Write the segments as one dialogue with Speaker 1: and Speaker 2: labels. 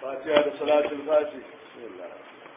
Speaker 1: fatiha da salatul fati bismillah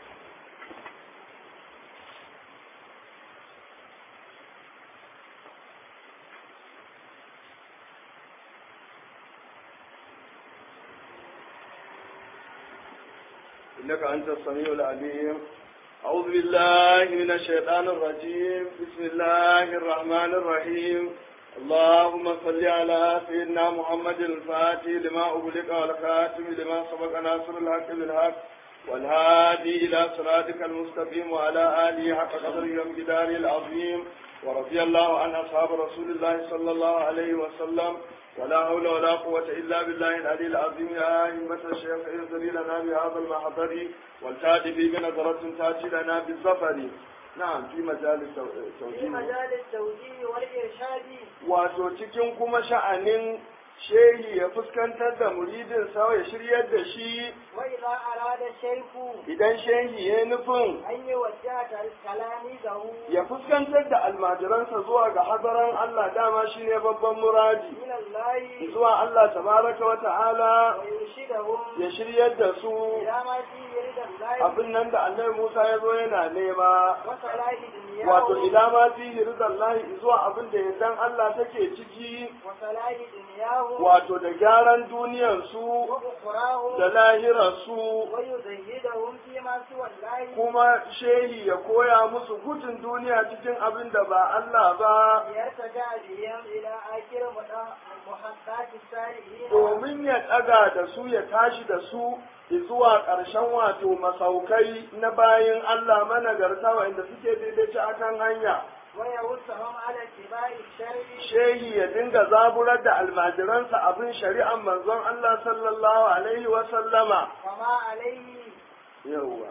Speaker 1: إنك أنت السميع العليم أعوذ بالله من الشيطان الرجيم بسم الله الرحمن الرحيم اللهم صل على سيدنا محمد الفاتح لما أغلق والخاتم لما سبق ناصر الحق بالحق والهادي إلى صراطك المستقيم وعلى آله حق قدره ومقداره العظيم ورضي الله عن أصحاب رسول الله صلى الله عليه وسلم ولا حول ولا قوة إلا بالله العلي العظيم يا أئمة الشيخ انزلي لنا بهذا المحضر والتاتي بنظرة تأتي لنا بالسفر نعم في مجال
Speaker 2: في
Speaker 1: التوجيه
Speaker 2: مجال التوجيه والإرشاد
Speaker 1: wato cikin kuma sha'anin shehi ya fuskantar da muridin sa ya shiryar da shi
Speaker 2: وإذا أراد الشيخ
Speaker 1: idan shehi ya nufin
Speaker 2: أن يوجه تلاميذه
Speaker 1: ya fuskantar da almajiransa zuwa ga hadaran Allah dama shine babban muradi
Speaker 2: إلى الله
Speaker 1: zuwa Allah tabaraka wa ta'ala
Speaker 2: ويرشدهم
Speaker 1: ya shiryar da su
Speaker 2: إلى ما فيه رضا الله
Speaker 1: abin nan da annabi Musa ya zo yana nema
Speaker 2: وصلاح دنياه
Speaker 1: wato ila ma fihi ridallahi zuwa abin da yardan Allah take ciki
Speaker 2: وصلاح دنياه
Speaker 1: wato da gyaran duniyar su
Speaker 2: وأخراه
Speaker 1: da lahirar su
Speaker 2: ويزيدهم فيما سوى الله
Speaker 1: kuma shehi ya koya musu gudun duniya cikin abin da ba Allah ba
Speaker 2: ليرتجع بهم إلى آخر محطات السالكين
Speaker 1: domin ya ɗaga da su ya tashi da su zuwa ƙarshen wato masaukai na bayin Allah managarta wa'inda suke daidaici a kan hanya
Speaker 2: ويوسهم على اتباع الشرع
Speaker 1: shehi ya dinga zaburar da almajiransa abin shari'an manzon Allah sallallahu alaihi wa sallama
Speaker 2: وما عليه
Speaker 1: yawwa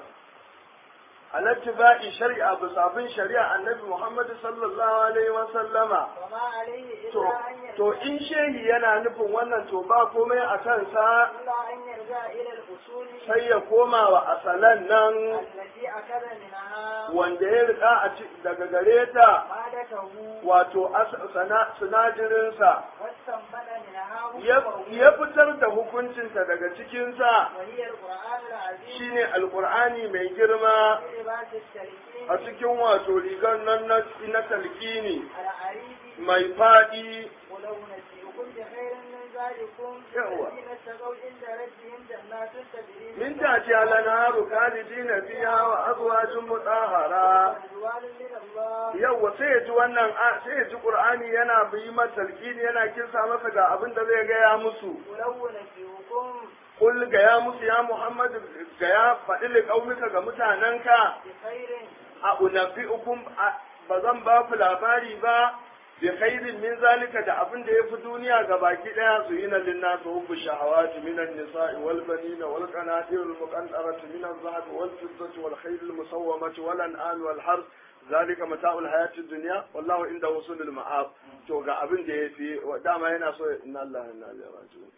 Speaker 1: alattiba'i shari'a bisa bin shari'a annabi Muhammad sallallahu alaihi wa sallama
Speaker 2: وما عليه
Speaker 1: to
Speaker 2: إلا أن
Speaker 1: to
Speaker 2: يرجع
Speaker 1: in shehi yana nufin wannan to ba komai a kansa
Speaker 2: إلا أن يرجع إلى الأصول
Speaker 1: sai ya koma wa asalan nan
Speaker 2: التي أخذ منها
Speaker 1: wanda ya riƙa a ci- daga gare ta
Speaker 2: مادته
Speaker 1: wato as- sana- sinadarinsa
Speaker 2: واستنبط منها
Speaker 1: ya
Speaker 2: حكمه
Speaker 1: ya fitar da hukuncinsa daga cikinsa
Speaker 2: وهي القرآن العظيم
Speaker 1: shine alkur'ani mai girma
Speaker 2: في لباس التلكين
Speaker 1: a cikin wato rigar nan na na talkini
Speaker 2: العريض
Speaker 1: mai faɗi
Speaker 2: ولو نسيكم بخير من ذلكم
Speaker 1: يهوى.
Speaker 2: الذين اتقوا عند ربهم جنات تجري
Speaker 1: min tati al-anharu khalidina fiha wa azwajun mutahhara
Speaker 2: رضوان من الله
Speaker 1: yawwa sai ya ji wannan a- sai ya ji qur'ani yana bi masa talkini yana kinsa masa ga abin da zai gaya musu
Speaker 2: ولو نسيكم
Speaker 1: kul ga ya musu ya muhammad ga ya faɗi liƙaumika ga mutanenka
Speaker 2: بخير
Speaker 1: a unabi'ukum a- ba zan ba ku labari ba bi khairin min zalika da abin da yafi duniya ga baki daya su yi na linnas hubbu shahawati min an-nisa'i wal banina wal qanatir al muqantarati min az-zahab wal fiddati wal khayl al musawwamati wal an'am wal harth zalika mata'ul hayati dunya wallahu inda wusulul ma'ab to ga abin da yafi wa dama yana so inna allaha inna ilaihi raji'un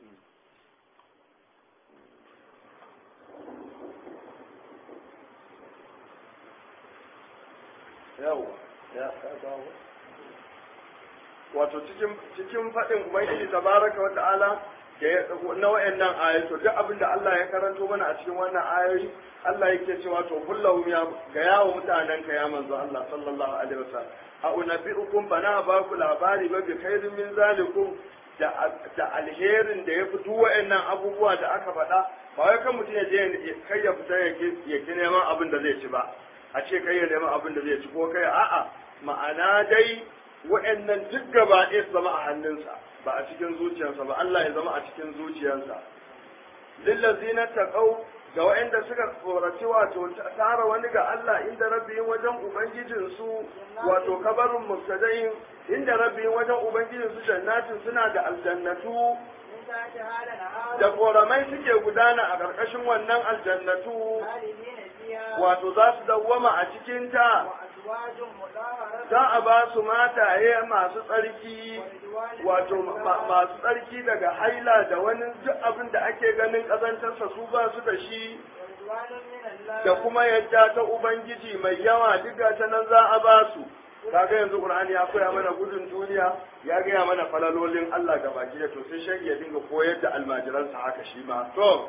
Speaker 1: yawa ya ka dawo wato cikin cikin faɗin ubangiji tabaraka wa ta'ala da ya na wayannan ayoyi to duk abin da Allah ya karanto mana a cikin wannan ayoyi Allah yake cewa to kullahum ya ga yawo mutanen ka ya manzo Allah sallallahu alaihi wasallam a unabbiukum bana ba ku labari ba bi khairin min zalikum da da alherin da ya fi duk wayannan abubuwa da aka faɗa ba wai kan mutum ya je kai ya fita ya ki ya ki neman abin da zai ci ba a ce kai ya neman abin da zai ci ko kai a'a ma'ana dai wa'annan duk gaba ɗaya su zama a hannunsa ba a cikin zuciyarsa ba Allah ya zama a cikin zuciyarsa lillazina taqaw ga wa'anda suka tsoraci wato tara wani ga Allah inda rabbihim wajen ubangijin su wato kabarun mubtada'in inda rabbihim wajen ubangijin su jannatin suna da aljannatu
Speaker 2: من تحتها لنهار
Speaker 1: da koramai suke gudana a ƙarƙashin wannan aljannatu
Speaker 2: خالدين فيها
Speaker 1: wato za su dawwama a cikinta
Speaker 2: وأزواج مطهرة
Speaker 1: za a ba su mataye masu tsarki
Speaker 2: ورضوان
Speaker 1: wato
Speaker 2: من
Speaker 1: ma-
Speaker 2: الله
Speaker 1: masu tsarki daga haila da wani duk abin da ake ganin ƙazantarsa su ba su da shi
Speaker 2: ورضوان من الله
Speaker 1: da kuma yadda ta ubangiji mai yawa duk ta nan za a ba su kaga yanzu qur'ani ya koya mana gudun duniya ya gaya mana falalolin Allah ga baki da to sai shege ya dinga koyar da almajiransa haka shi ma to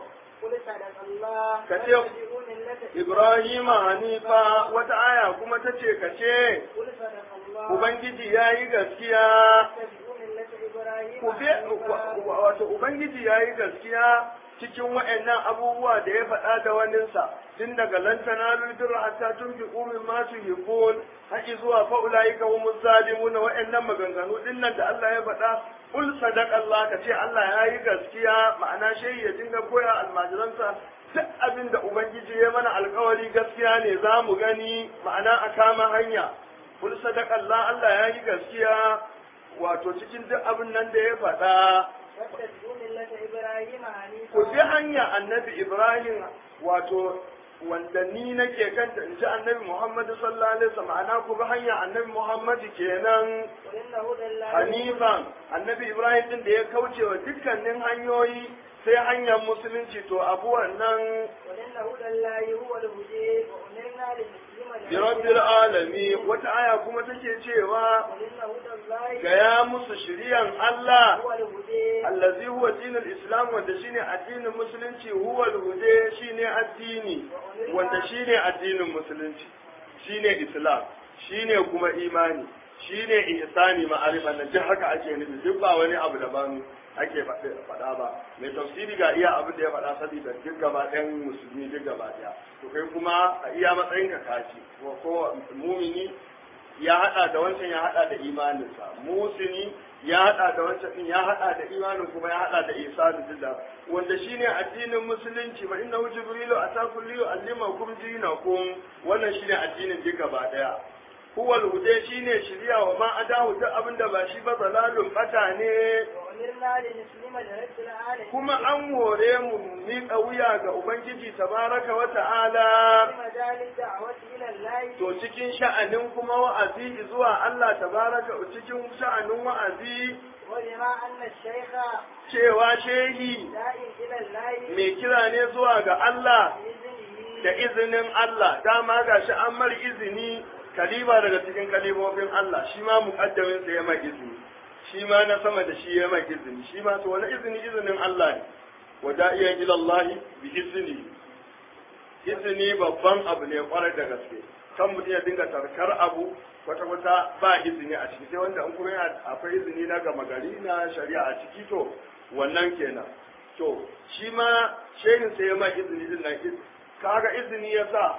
Speaker 2: قل صدق الله
Speaker 1: كتير.
Speaker 2: واتبعوا ملة
Speaker 1: Ibrahim Hanifa wata aya kuma ta ce ka ce
Speaker 2: قل صدق الله
Speaker 1: Ubangiji ya yi gaskiya
Speaker 2: واتبعوا ملة إبراهيم
Speaker 1: ku bi
Speaker 2: حنيفا.
Speaker 1: wato Ubangiji ya yi gaskiya cikin wa'annan abubuwa da ya faɗa da waninsa tun daga lantana lulbirra hatta tun fi umin masu hibbon haƙi zuwa fa'ulayi ka humus zalimuna wa'annan maganganu din nan da Allah ya faɗa kul sadaq Allah ka ce Allah ya yi gaskiya ma'ana shehi ya dinga koya almajiransa duk abin da Ubangiji ya mana alkawari gaskiya ne za mu gani ma'ana a kama hanya kul sadaq Allah Allah ya yi gaskiya wato cikin duk abin nan da ya faɗa
Speaker 2: واتبعوا ملة إبراهيم حنيفا
Speaker 1: ku bi hanya annabi Ibrahim wato wanda ni nake kanta in ji annabi Muhammad sallallahu alaihi wasallam ana ku bi hanya annabi Muhammad kenan
Speaker 2: قل إن هدى الله
Speaker 1: Hanifan annabi Ibrahim din da ya kauce wa dukkanin hanyoyi sai hanyar musulunci to abu wannan
Speaker 2: قل إن هدى الله هو الهدى وأمرنا لنسلم
Speaker 1: bi rabbil alami wata aya kuma take cewa
Speaker 2: قل إن هدى الله
Speaker 1: gaya musu shiriyan Allah
Speaker 2: هو الهدى
Speaker 1: allazi huwa dinul islam wanda shine addinin musulunci huwa al shine addini wanda shine addinin musulunci shine islam shine kuma imani shine ihsani ma'arifa na duk haka ake nufi duk ba wani abu daban ake faɗa ba mai tafsiri ga iya abin da ya faɗa saboda duk gaba ɗayan musulmi duk gaba ɗaya to kai kuma a iya matsayin ka kaci ko ko mumini ya hada da wancan ya hada da imaninsa musini ya hada da wancan din ya hada da imanin kuma ya hada da ihsanin dillah wanda shine addinin musulunci fa innahu jibrilu atakum li yu'allimakum dinakum wannan shine addinin duk gaba daya huwa al-huda shine shiriya wa ma adahu duk abinda ba shi ba zalalun bata ne
Speaker 2: وأمرنا لنسلم لرب العالمين
Speaker 1: kuma an hore mu mu miƙa wuya ga ubangiji tabaraka wa ta'ala
Speaker 2: في مجال الدعوة إلى الله
Speaker 1: to cikin sha'anin kuma wa'azi zuwa Allah tabaraka cikin sha'anin wa'azi
Speaker 2: وبما أن الشيخ
Speaker 1: cewa shehi
Speaker 2: داع إلى الله
Speaker 1: mai kira ne zuwa ga Allah
Speaker 2: بإذنه
Speaker 1: da izinin Allah dama ga shi an mar izini kaliba daga cikin kalibobin Allah shi ma muqaddamin sa ya mai izini shi ma na sama da shi ya mai izini shi ma to wani izini izinin Allah ne wa da'iyan ila Allah bi izini izini babban abu ne kwarai da gaske kan mutum ya dinga tarkar abu kwata kwata ba izini a ciki sai wanda in kuma yana akwai izini na gama gari na shari'a a ciki to wannan kenan to shi ma shehin sai ya mai izini din nan kaga izini ya sa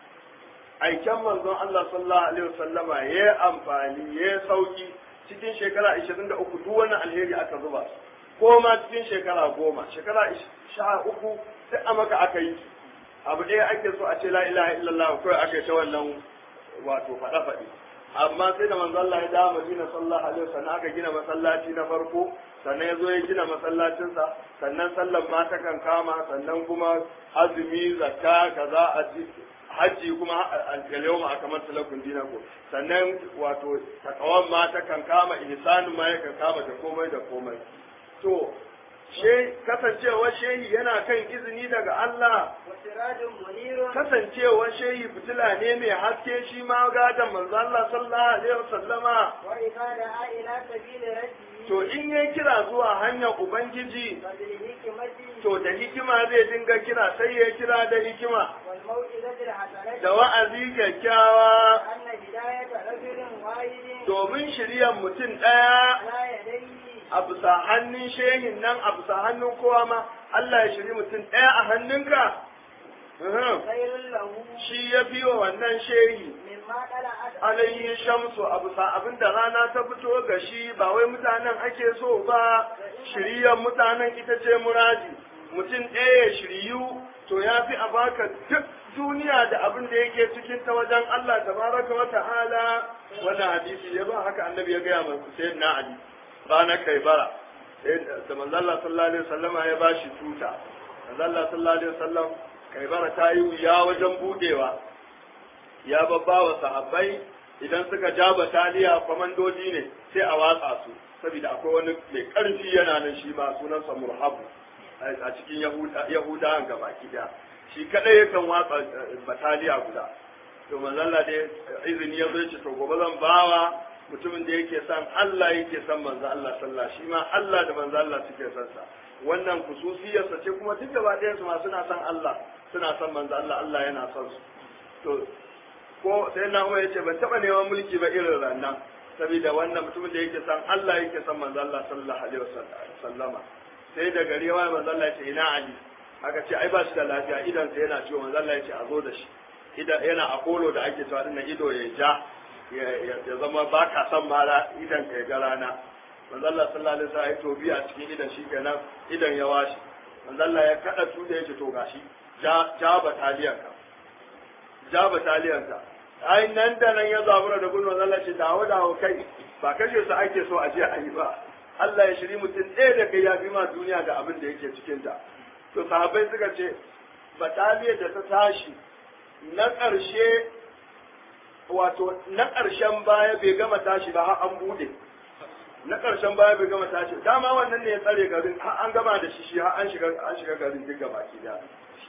Speaker 1: aiken manzon Allah sallallahu alaihi wasallama ya yi amfani ya yi sauki cikin shekara 23 duk wani alheri aka zuba ko ma cikin shekara goma shekara sha uku sai a maka aka yi abu ɗaya ake so a ce la ilaha illallah kawai aka yi ta wannan wato faɗa faɗi amma sai da manzo Allah ya dawo Madina sallallahu alaihi wasallam aka gina masallaci na farko sannan ya zo ya gina masallacinsa sannan sallan ma ta kan kama sannan kuma azumi zakka kaza aji hajji kuma al-yawm kamar talakun dinaku sannan wato takawan ma ta kan kama ihsanu ma ya kan kama da komai da komai to she kasancewar shehi yana kan izini daga Allah
Speaker 2: وسراج منير
Speaker 1: kasancewar shehi fitila ne mai haske shi ma gadon manzo Allah sallallahu alaihi wasallama
Speaker 2: وإذا دعا إلى سبيل ربه
Speaker 1: to in yayi kira zuwa hanyar ubangiji
Speaker 2: فبالحكمة
Speaker 1: to da hikima zai dinga kira sai ya kira da hikima
Speaker 2: والموعظة الحسنة
Speaker 1: da wa'azi kyakkyawa
Speaker 2: أن هداية رجل واحد
Speaker 1: domin shiryan mutum ɗaya
Speaker 2: على يديه
Speaker 1: a bisa hannun shehin nan a bisa hannun kowa ma Allah ya shiri mutum ɗaya a hannunka Uhum.
Speaker 2: خير له
Speaker 1: shi ya fi wa wannan shehi
Speaker 2: مما طلعت
Speaker 1: alayhi shamsu a bisa abin da rana ta fito ga shi ba wai mutanen ake so ba shiriyar mutanen ita ce muradi mutum ɗaya ya shiriyu to ya fi a baka duk duniya da abin da yake cikin ta wajen Allah tabaraka wa ta'ala wannan hadisi ya ba haka annabi ya gaya mai Hussein na Ali ranar Kaibara da manzo Allah sallallahu alaihi wasallama ya bashi tuta manzo Allah sallallahu alaihi wasallam Kaibara ta yi wuya wajen budewa ya babba wa sahabbai idan suka ja bataliya kwamandoji ne sai a watsa su saboda akwai wani mai karfi yana nan shi ma sunansa murhabu a cikin yahudawan gaba daya shi kadai yakan watsa bataliya guda to manzalla dai izini ya zai ce to gobe zan bawa mutumin da yake son Allah yake son manzo Allah sallah shi ma Allah da manzo Allah suke son sa wannan kususiyarsa ce kuma duk gaba ɗayan su ma suna son Allah suna son manzo Allah Allah yana son su to ko sai na Umar yace ban taba neman mulki ba irin rannan saboda wannan mutumin da yake son Allah yake son manzo Allah sallallahu alaihi wasallama sai da gari wa manzo Allah yace ina Ali aka ce ai ba shi da lafiya idan sa yana ciwo manzo Allah yace a zo da shi idan yana apollo da ake cewa dinnan ido ya ja ya zama ba ka son mara idan ka ga rana manzo Allah sallallahu alaihi wasallam ya tobi a cikin idan shi kenan idan ya washi manzo Allah ya kada tuda yace to gashi ja ja bataliyan ka ja bataliyan ka ai nan da nan ya zabura da gudun manzo Allah ce dawo dawo kai ba kashe su ake so a je a yi ba Allah ya shiri mutum ɗaya da kai ya fi ma duniya da abin da yake cikin ta to sahabbai suka ce bataliyar da ta tashi na ƙarshe wato na ƙarshen baya bai gama tashi ba har an bude na ƙarshen baya bai gama tashi dama wannan ne ya tsare garin har an gama da shi shi har an shiga an shiga garin duk gaba ki da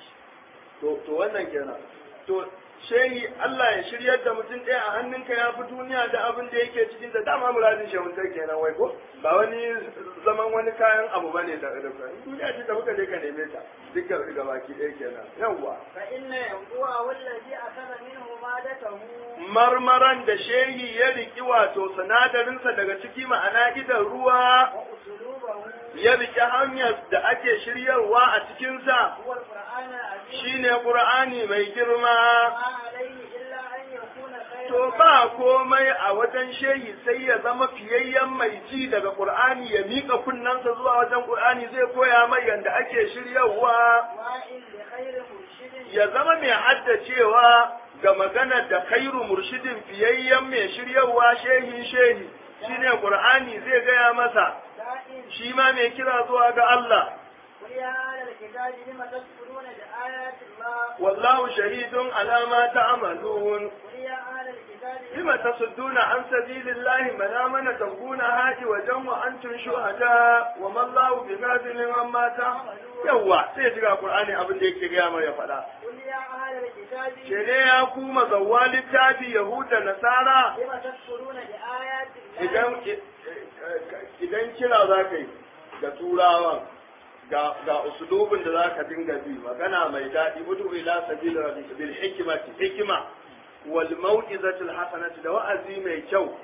Speaker 1: to to wannan kenan to shehi Allah ya shiryar da mutum ɗaya a hannunka ya fi duniya da abin da yake cikin da dama muradin shehuntar kenan wai ko ba wani zaman wani kayan abu bane da da duniya ce da muka je ka neme ta dukkan riga baki ɗaya kenan yawwa
Speaker 2: fa inna yanquwa wallazi akala minhu madatahu
Speaker 1: marmaran da shehi ya riki wato sinadarinsa daga ciki ma'ana idan ruwa
Speaker 2: wa usulubahu
Speaker 1: ya riki hanyar da ake shiryarwa a cikinsa
Speaker 2: huwa alquran alazim
Speaker 1: shine qur'ani mai girma
Speaker 2: ma alayhi illa an yakuna khayran
Speaker 1: To ba komai a wajen shehi sai ya zama fiyayyen mai ji daga Qur'ani ya miƙa kunnensa zuwa wajen Qur'ani zai koya mai yanda ake shiryawa
Speaker 2: wa'in li khayri murshidin
Speaker 1: ya zama mai haddacewa ga maganar da khairu murshidin fiyayyen mai shiryawa shehi shehi shine Qur'ani zai gaya masa
Speaker 2: da'in
Speaker 1: shi ma mai kira zuwa ga Allah
Speaker 2: قل يا أهل الكتاب لم تكفرون بآيات الله
Speaker 1: wallahu shahidun ala ma ta'malun
Speaker 2: قل يا أهل الكتاب
Speaker 1: لم تصدون عن سبيل الله من آمن تبغون هاجي وجم وأنتم شهداء وما الله بغافل عما تعملون yawa sai shiga Qur'ani abin da yake gaya mai ya faɗa
Speaker 2: قل يا أهل الكتاب
Speaker 1: ce ne ya kuma zawwa littafi Yahuda Nasara
Speaker 2: لم تكفرون بآيات الله
Speaker 1: idan idan kira za ka yi ga turawan ga ga usulubin da za ka dinga bi magana mai daɗi udu ila sabila rabbika bil hikmati hikma wal mau'izatil hasanati da wa'azi mai kyau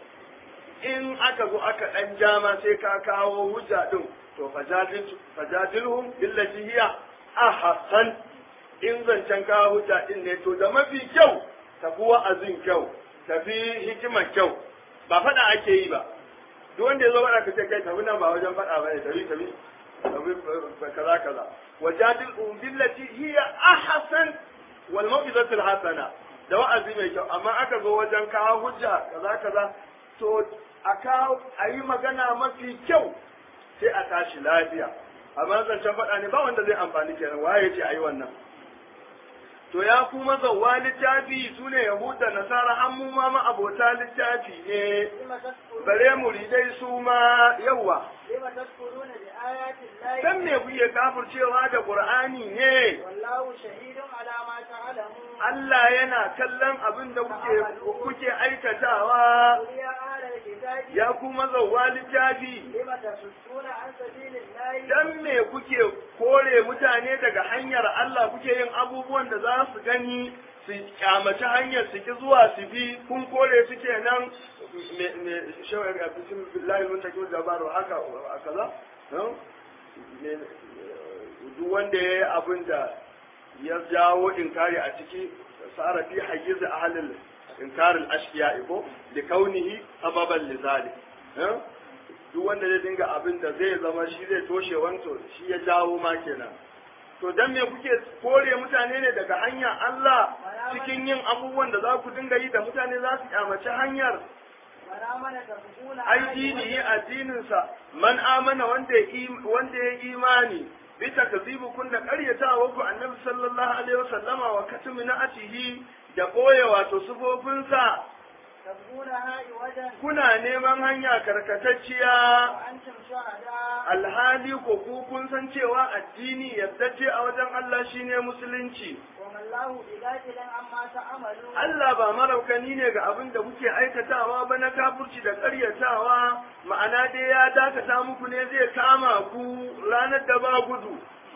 Speaker 1: in aka zo aka dan jama sai ka kawo hujja din to fajadil fajadilhum billati hiya ahsan in zancen kawo hujja din ne to da mafi kyau tafi wa'azin kyau tafi hikimar kyau ba faɗa ake yi ba duk wanda ya zo faɗa ka ce kai tafi nan ba wajen faɗa ba ne tafi tafi tafi kaza kaza wajadil billati hiya ahsan wal mau'izatil hasana da wa'azi mai kyau amma aka zo wajen kawo hujja kaza kaza to a kawo a yi magana mafi kyau sai a tashi lafiya amma zancen faɗa ne ba wanda zai amfani kenan waye ce a yi wannan to ya kuma zauwa littafi su ne yahuda nasara an mu ma abota littafi ne
Speaker 2: لم تكفرون
Speaker 1: bare muridai su ma yawa
Speaker 2: لم تكفرون بآيات الله
Speaker 1: dan me kuke kafircewa da qur'ani ne
Speaker 2: والله شهيد على ما تعلمون
Speaker 1: Allah yana kallon abin da kuke kuke aikatawa
Speaker 2: قل يا أهل الكتاب
Speaker 1: ya kuma zauwa littafi
Speaker 2: لم تصدون عن سبيل الله
Speaker 1: dan me kuke kore mutane daga hanyar Allah kuke yin abubuwan da za su gani su kyamaci hanyar su ki zuwa su bi kun kore su kenan me me shawar ga bismillahir muntakim jabaru haka kaza no? Me- duk wanda ya yi abin da ya jawo inkari a ciki sara fi hayyiz ahlil inkaril ashqiya ko li kaunihi sababan lizalik eh? duk wanda zai dinga abin da zai zama shi zai toshe wanto shi ya jawo ma kenan to dan me kuke kore mutane ne daga hanyar Allah cikin yin abubuwan da za ku dinga yi da mutane za su kyamaci hanyar
Speaker 2: من آمن تكفرون
Speaker 1: ai dinihi addininsa man amana wanda ya im- wanda ya imani bi takzibu kun da karyatawa ku annabi sallallahu alaihi wasallama wa katmi na atihi da boye wato sufofinsa
Speaker 2: تبغونها عوجا
Speaker 1: kuna neman hanya karkatacciya
Speaker 2: وأنتم شهداء
Speaker 1: alhali ko ku kun san cewa addini yardacce a wajen Allah shine musulunci
Speaker 2: وما الله بغافل عما تعملون
Speaker 1: Allah ba maraukani ne ga abin da kuke aikatawa ba na kafurci da ƙaryatawa ma'ana dai ya dakata muku ne zai kama ku ranar da ba gudu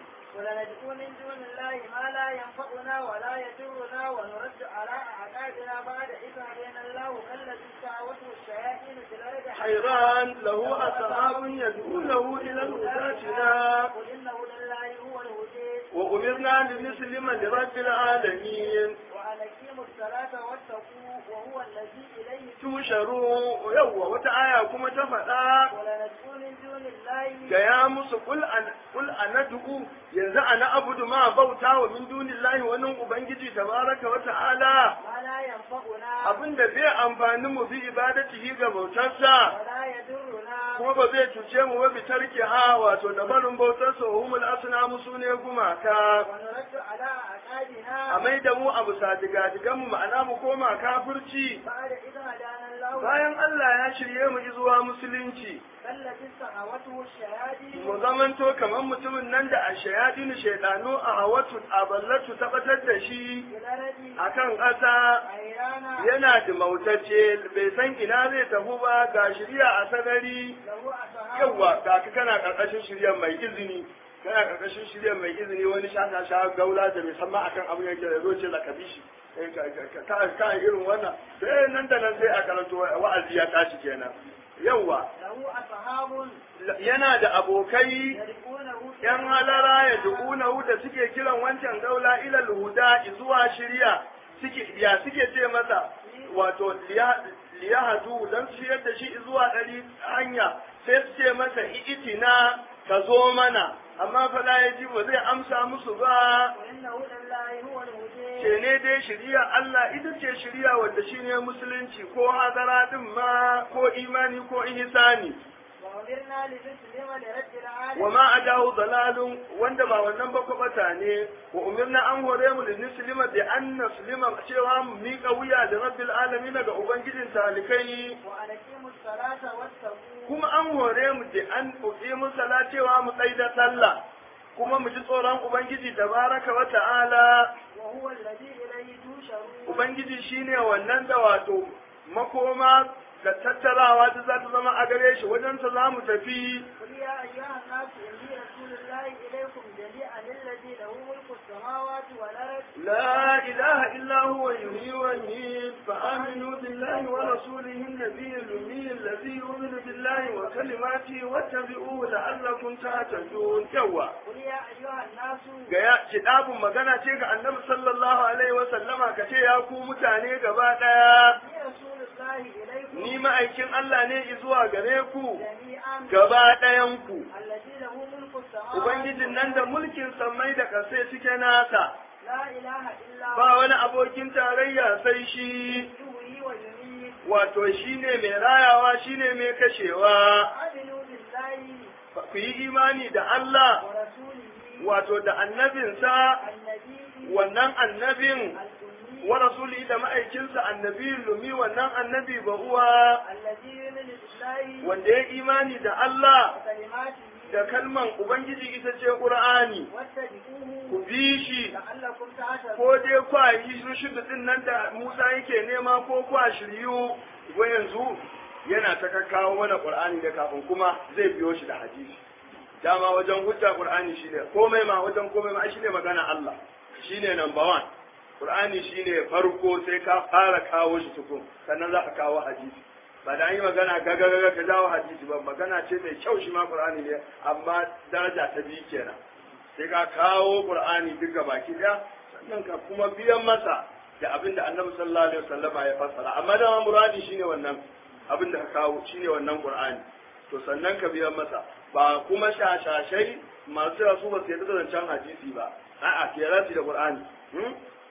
Speaker 2: ولندعو من دون الله ما لا ينفعنا ولا يضرنا ونرد على أعقابنا بعد إذ هدينا الله كالذي استعوته الشياطين في الأرض
Speaker 1: حيران له أصحاب يدعونه إلى الهداتنا
Speaker 2: قل إن هدى الله هو الهدى
Speaker 1: وأمرنا لنسلم لرب العالمين
Speaker 2: وأن أقيموا الصلاة واتقوا وهو الذي إليه
Speaker 1: tusharu yawwa wata aya kuma ta faɗa
Speaker 2: ولندعو من دون الله
Speaker 1: gaya musu kul an kul anad'u yanzu ana abudu ma bauta wa min dunillahi wani ubangiji tabaraka wa ta'ala
Speaker 2: ما لا ينفعنا
Speaker 1: abinda zai amfani mu bi ibadatihi ga bautarsa
Speaker 2: ولا يضرنا
Speaker 1: kuma ba zai cuce mu ba bi tarki ha wato da barin bautarsa wa humul asnamu sune gumaka
Speaker 2: ونرد على أعقابنا
Speaker 1: a mai da mu abu sadiga mu ma'ana mu koma kafirci
Speaker 2: بعد إذ هدانا الله
Speaker 1: bayan Allah ya shirye mu zuwa musulunci
Speaker 2: كالذي استعوته الشياطين
Speaker 1: mu zamanto kamar mutumin nan da a shayadin shaidanu a hawatu a ballatu tabbatar da shi
Speaker 2: في الأرض
Speaker 1: akan ƙasa
Speaker 2: حيرانا
Speaker 1: yana da mautacce bai san ina zai tafi ba ga shirya a sanari
Speaker 2: له أصحاب
Speaker 1: yawa ga ka kana karkashin shirya mai izini kana karkashin shirya mai izini wani shaka sha gaula da bai san ma akan abin yake da zo ce la kabishi Eh, ka ka- ka ka irin wannan sai nan da nan sai a karanto wa'azi ya tashi kenan yawa
Speaker 2: له أصحاب
Speaker 1: yana da abokai
Speaker 2: يدعونه في
Speaker 1: ‘yan halara ya dubunahu da suke kiran wancan gaula ilal huda zuwa shirya suke ya suke ce masa wato liya hadu don su shiryar da shi zuwa ɗari hanya sai su ce masa itina ka zo mana amma fa la ya ji ba zai amsa musu ba
Speaker 2: وإن هدى الله هو الهدى
Speaker 1: ce ne dai shiriya Allah ita ce shiriya wadda shine musulunci ko hadara din ma ko imani ko ihsani
Speaker 2: وأمرنا لنسلم لرب العالمين
Speaker 1: wa ma adahu dalalun wanda ba wannan ba kwabata ne wa umirna an hore mu linuslima bi an naslima cewa mu miƙa wuya da rabbil alamin ga ubangijin talikai
Speaker 2: وأن أقيموا الصلاة واتقوا
Speaker 1: kuma an hore mu da an uqimu sala cewa mu tsaida sallah kuma mu ji tsoron ubangiji tabaraka wa ta'ala
Speaker 2: وهو الذي إليه تشرون
Speaker 1: ubangiji shine wannan da wato makoma da tattarawa da za ta zama a gare shi wajen ta za mu tafi
Speaker 2: قل يا أيها الناس إني رسول الله إليكم جميعا الذي له ملك السماوات والأرض
Speaker 1: لا إله إلا هو يحيي ويميت فآمنوا بالله ورسوله النبي الأمي الذي يؤمن بالله وكلماته واتبعوه لعلكم تهتدون كوا
Speaker 2: قل يا أيها الناس
Speaker 1: gaya kitabun magana ce ga annabi sallallahu alaihi wa sallama ka ce ya ku mutane gaba daya
Speaker 2: إني رسول الله إليكم
Speaker 1: ni ma'aikin Allah ne zuwa gare ku
Speaker 2: جميعا
Speaker 1: gaba ɗayan ku
Speaker 2: الذي له ملك السماوات
Speaker 1: ubangijin nan da mulkin sammai da kasai suke nasa
Speaker 2: لا إله إلا
Speaker 1: ba wani abokin tarayya sai shi
Speaker 2: يحيي ويميت
Speaker 1: wato shine mai rayawa shine mai kashewa
Speaker 2: آمنوا بالله
Speaker 1: ku yi imani da Allah
Speaker 2: ورسوله
Speaker 1: wato da annabinsa
Speaker 2: النبي
Speaker 1: wannan annabin
Speaker 2: الأمي
Speaker 1: wa rasuli da ma'aikinsa annabi lumi wannan annabi ba uwa
Speaker 2: الذي يؤمن بالله
Speaker 1: wanda ya imani da Allah
Speaker 2: وكلماته
Speaker 1: da kalman ubangiji ita ce qur'ani
Speaker 2: واتبعوه
Speaker 1: ku bi shi
Speaker 2: لعلكم تهتدون
Speaker 1: ko dai kwa yi rushudu din nan da Musa yake nema ko kwa shiryu wa yanzu yana ta kakkawo mana Qur'ani da kafin kuma zai biyo shi da hadisi dama wajen hujja Qur'ani shine komai ma wajen komai ma shine magana Allah shine number one Qur'ani shine farko sai ka fara kawo shi tukun sannan za ka kawo hadisi ba da an yi magana gaga gaga ka jawo hadisi ba magana ce mai kyau shi ma Qur'ani ne amma daraja ta biyu kenan sai ka kawo Qur'ani duka baki daya sannan ka kuma biyan masa da abin da Annabi sallallahu alaihi wasallama ya fassara amma da muradi shine wannan abin da ka kawo shine wannan Qur'ani to sannan ka biyan masa ba kuma shashashai masu cewa su ba su yarda da zancen hadisi ba a'a ke rasi da Qur'ani hmm?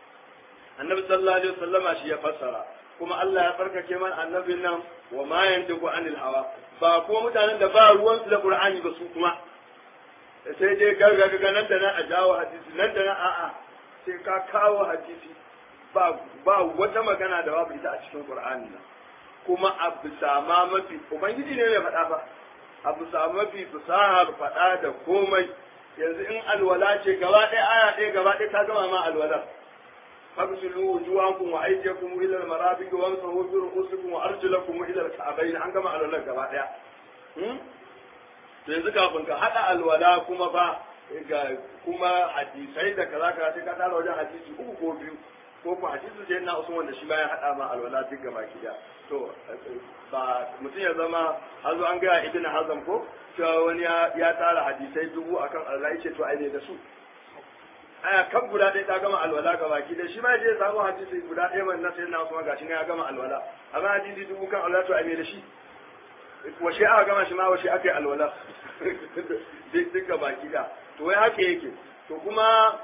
Speaker 1: Annabi sallallahu alaihi wasallama shi ya fassara kuma Allah ya farkake man annabin nan wa ma yantiqu anil hawa ba kuma mutanen da ba ruwansu da Qur'ani ba su kuma sai dai gargaga nan da nan a jawo hadisi nan da nan a'a sai ka kawo hadisi ba ba wata magana da babu ita a cikin Qur'ani nan kuma a bisa ma mafi ubangiji ne mai faɗa ba a bisa mafi fasahar faɗa da komai yanzu in alwala ce gaba ɗaya aya ɗaya gaba ɗaya ta gama ma alwala fagsilu wujuhakum wa aydiyakum ila al-marafiq wamsahu bi ru'usikum wa arjulakum ila al-ka'bayn an gama alwala gaba daya hmm to yanzu kafin ka hada alwala kuma ba ga kuma hadisai da kaza kaza sai ka tara wajen hadisi uku ko biyu ko ku hadisi sai na usman wanda shi bayan hada ma alwala duk gaba ki to ba mutum ya zama hazo an ga ibn hazam ko cewa wani ya tara hadisai dubu akan alwala yace to ai ne da su aya kan guda ɗaya ta gama alwala ga baki da shi ma je samu hadisi guda ɗaya man na sai na kuma gashi ne ya gama alwala amma hadisi dubu kan alwala to ai me da shi washe aka gama shi ma washe aka yi alwala duk ga baki da to wai haka yake to kuma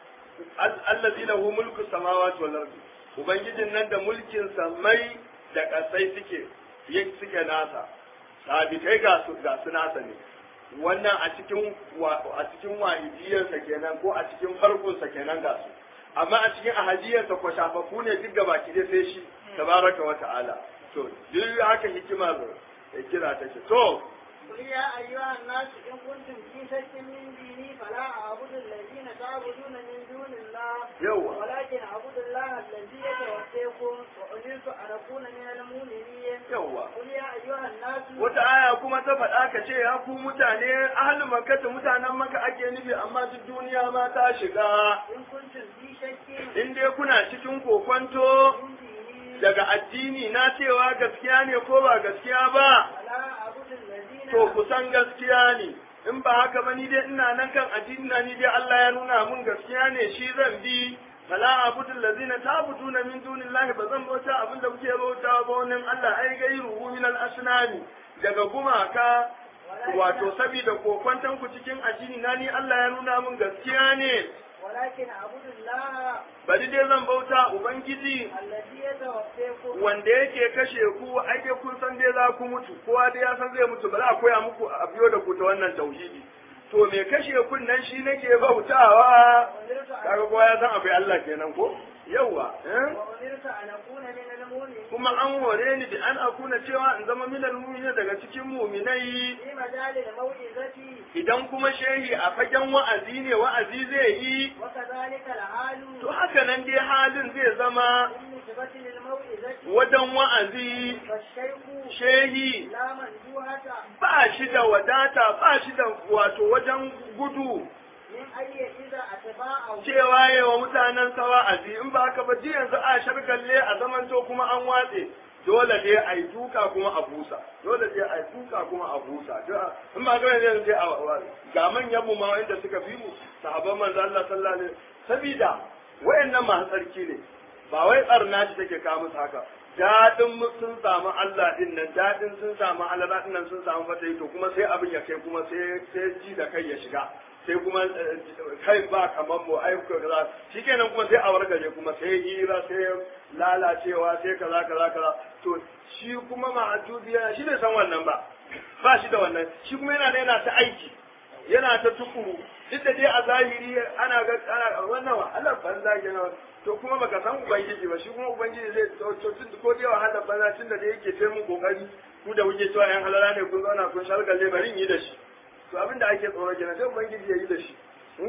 Speaker 1: allazi lahu mulku samawati wal ardi ubangijin nan da mulkin samai da kasai suke suke nasa sabitai ga su ga su nasa ne wannan a cikin a cikin wahidiyarsa kenan ko a cikin farkonsa kenan ga su amma a cikin ahadiyarsa ko shafafu ne duk gabaki dai sai shi tabaraka wa ta'ala to duk haka hikima kira take to
Speaker 2: قل يا أيها الناس إن كنتم في شك من ديني فلا أعبد الذين تعبدون من دون الله
Speaker 1: يوه.
Speaker 2: ولكن أعبد الله الذي يتوفيكم وأمرت أن أكون من المؤمنين
Speaker 1: yawwa
Speaker 2: قل يا أيها الناس
Speaker 1: wata aya kuma ta faɗa ka ce ya ku mutane ahalin makka ta mutanen maka ake nufi amma duk duniya ma ta shiga
Speaker 2: إن كنتم في شك
Speaker 1: in dai kuna cikin kokonto
Speaker 2: من ديني
Speaker 1: daga addini na cewa gaskiya ne ko ba gaskiya ba
Speaker 2: فلا أعبد الذين
Speaker 1: to ku san gaskiya ne in ba haka ba ni dai ina nan kan addini na ni dai Allah ya nuna mun gaskiya ne shi zan bi fala abudul ladina ta'buduna min dunillahi ba zan bauta abin da kuke bauta ba wannan Allah ai gairu min al asnami daga gumaka wato saboda kokwantan ku cikin addini na ni Allah ya nuna mun gaskiya ne
Speaker 2: ولكن أعبد الله
Speaker 1: bari dai zan bauta ubangiji
Speaker 2: الذي يتوفيكم
Speaker 1: wanda yake kashe ku ai dai kun san dai za ku mutu kowa dai ya san zai mutu ba za a koya muku a biyo da ku ta wannan tauhidi to me kashe kun nan shi nake bautawa
Speaker 2: وأمرت أن
Speaker 1: kaga kowa ya san akwai Allah kenan ko yawa eh?
Speaker 2: وأمرت أن أكون من المؤمنين
Speaker 1: kuma an hore ni da an akuna cewa in zama minal mu'minin daga cikin mu'minai
Speaker 2: في مجال الموعظة
Speaker 1: idan kuma shehi a fagen wa'azi ne wa'azi zai yi
Speaker 2: وكذلك الحال
Speaker 1: to haka nan dai halin zai zama
Speaker 2: بالنسبة للموعظة
Speaker 1: wajen wa'azi
Speaker 2: فالشيخ
Speaker 1: shehi
Speaker 2: لا منجوهة
Speaker 1: ba shi da wadata ba shi da wato wajen gudu
Speaker 2: من أي إذا أتباعه
Speaker 1: cewa yi wa mutanen sawa a in ba haka ba ji yanzu a shargalle a zamanto kuma an watse dole dai a yi duka kuma a busa dole dai a yi duka kuma a busa in ba ga yanzu sai a ga manyan mu ma inda suka fi mu sahabban manzo Allah sallallahu alaihi sabida wayannan masu tsarki ne ba wai tsarna ce take kawo musu haka dadin sun samu Allah din nan dadin sun samu Allah din nan sun samu fatayi to kuma sai abin ya kai kuma sai sai ji da kai ya shiga sai kuma kai ba kamar mu ayyuka kaza shikenan kuma sai a wargaje kuma sai hira sai lalacewa sai kaza kaza kaza to shi kuma ma'ajubiya shi bai san wannan ba ba shi da wannan shi kuma yana da yana ta aiki yana ta tukuru duk da dai a zahiri ana ga ana wannan wahalar banza kenan to kuma baka san ubangiji ba shi kuma ubangiji zai to tun ko dai wahalar banza tun da dai yake sai mun kokari ku da kuke cewa yan halala ne kun zauna kun shargalle bari in yi da shi to abin da ake tsoro kenan sai ubangiji ya yi da shi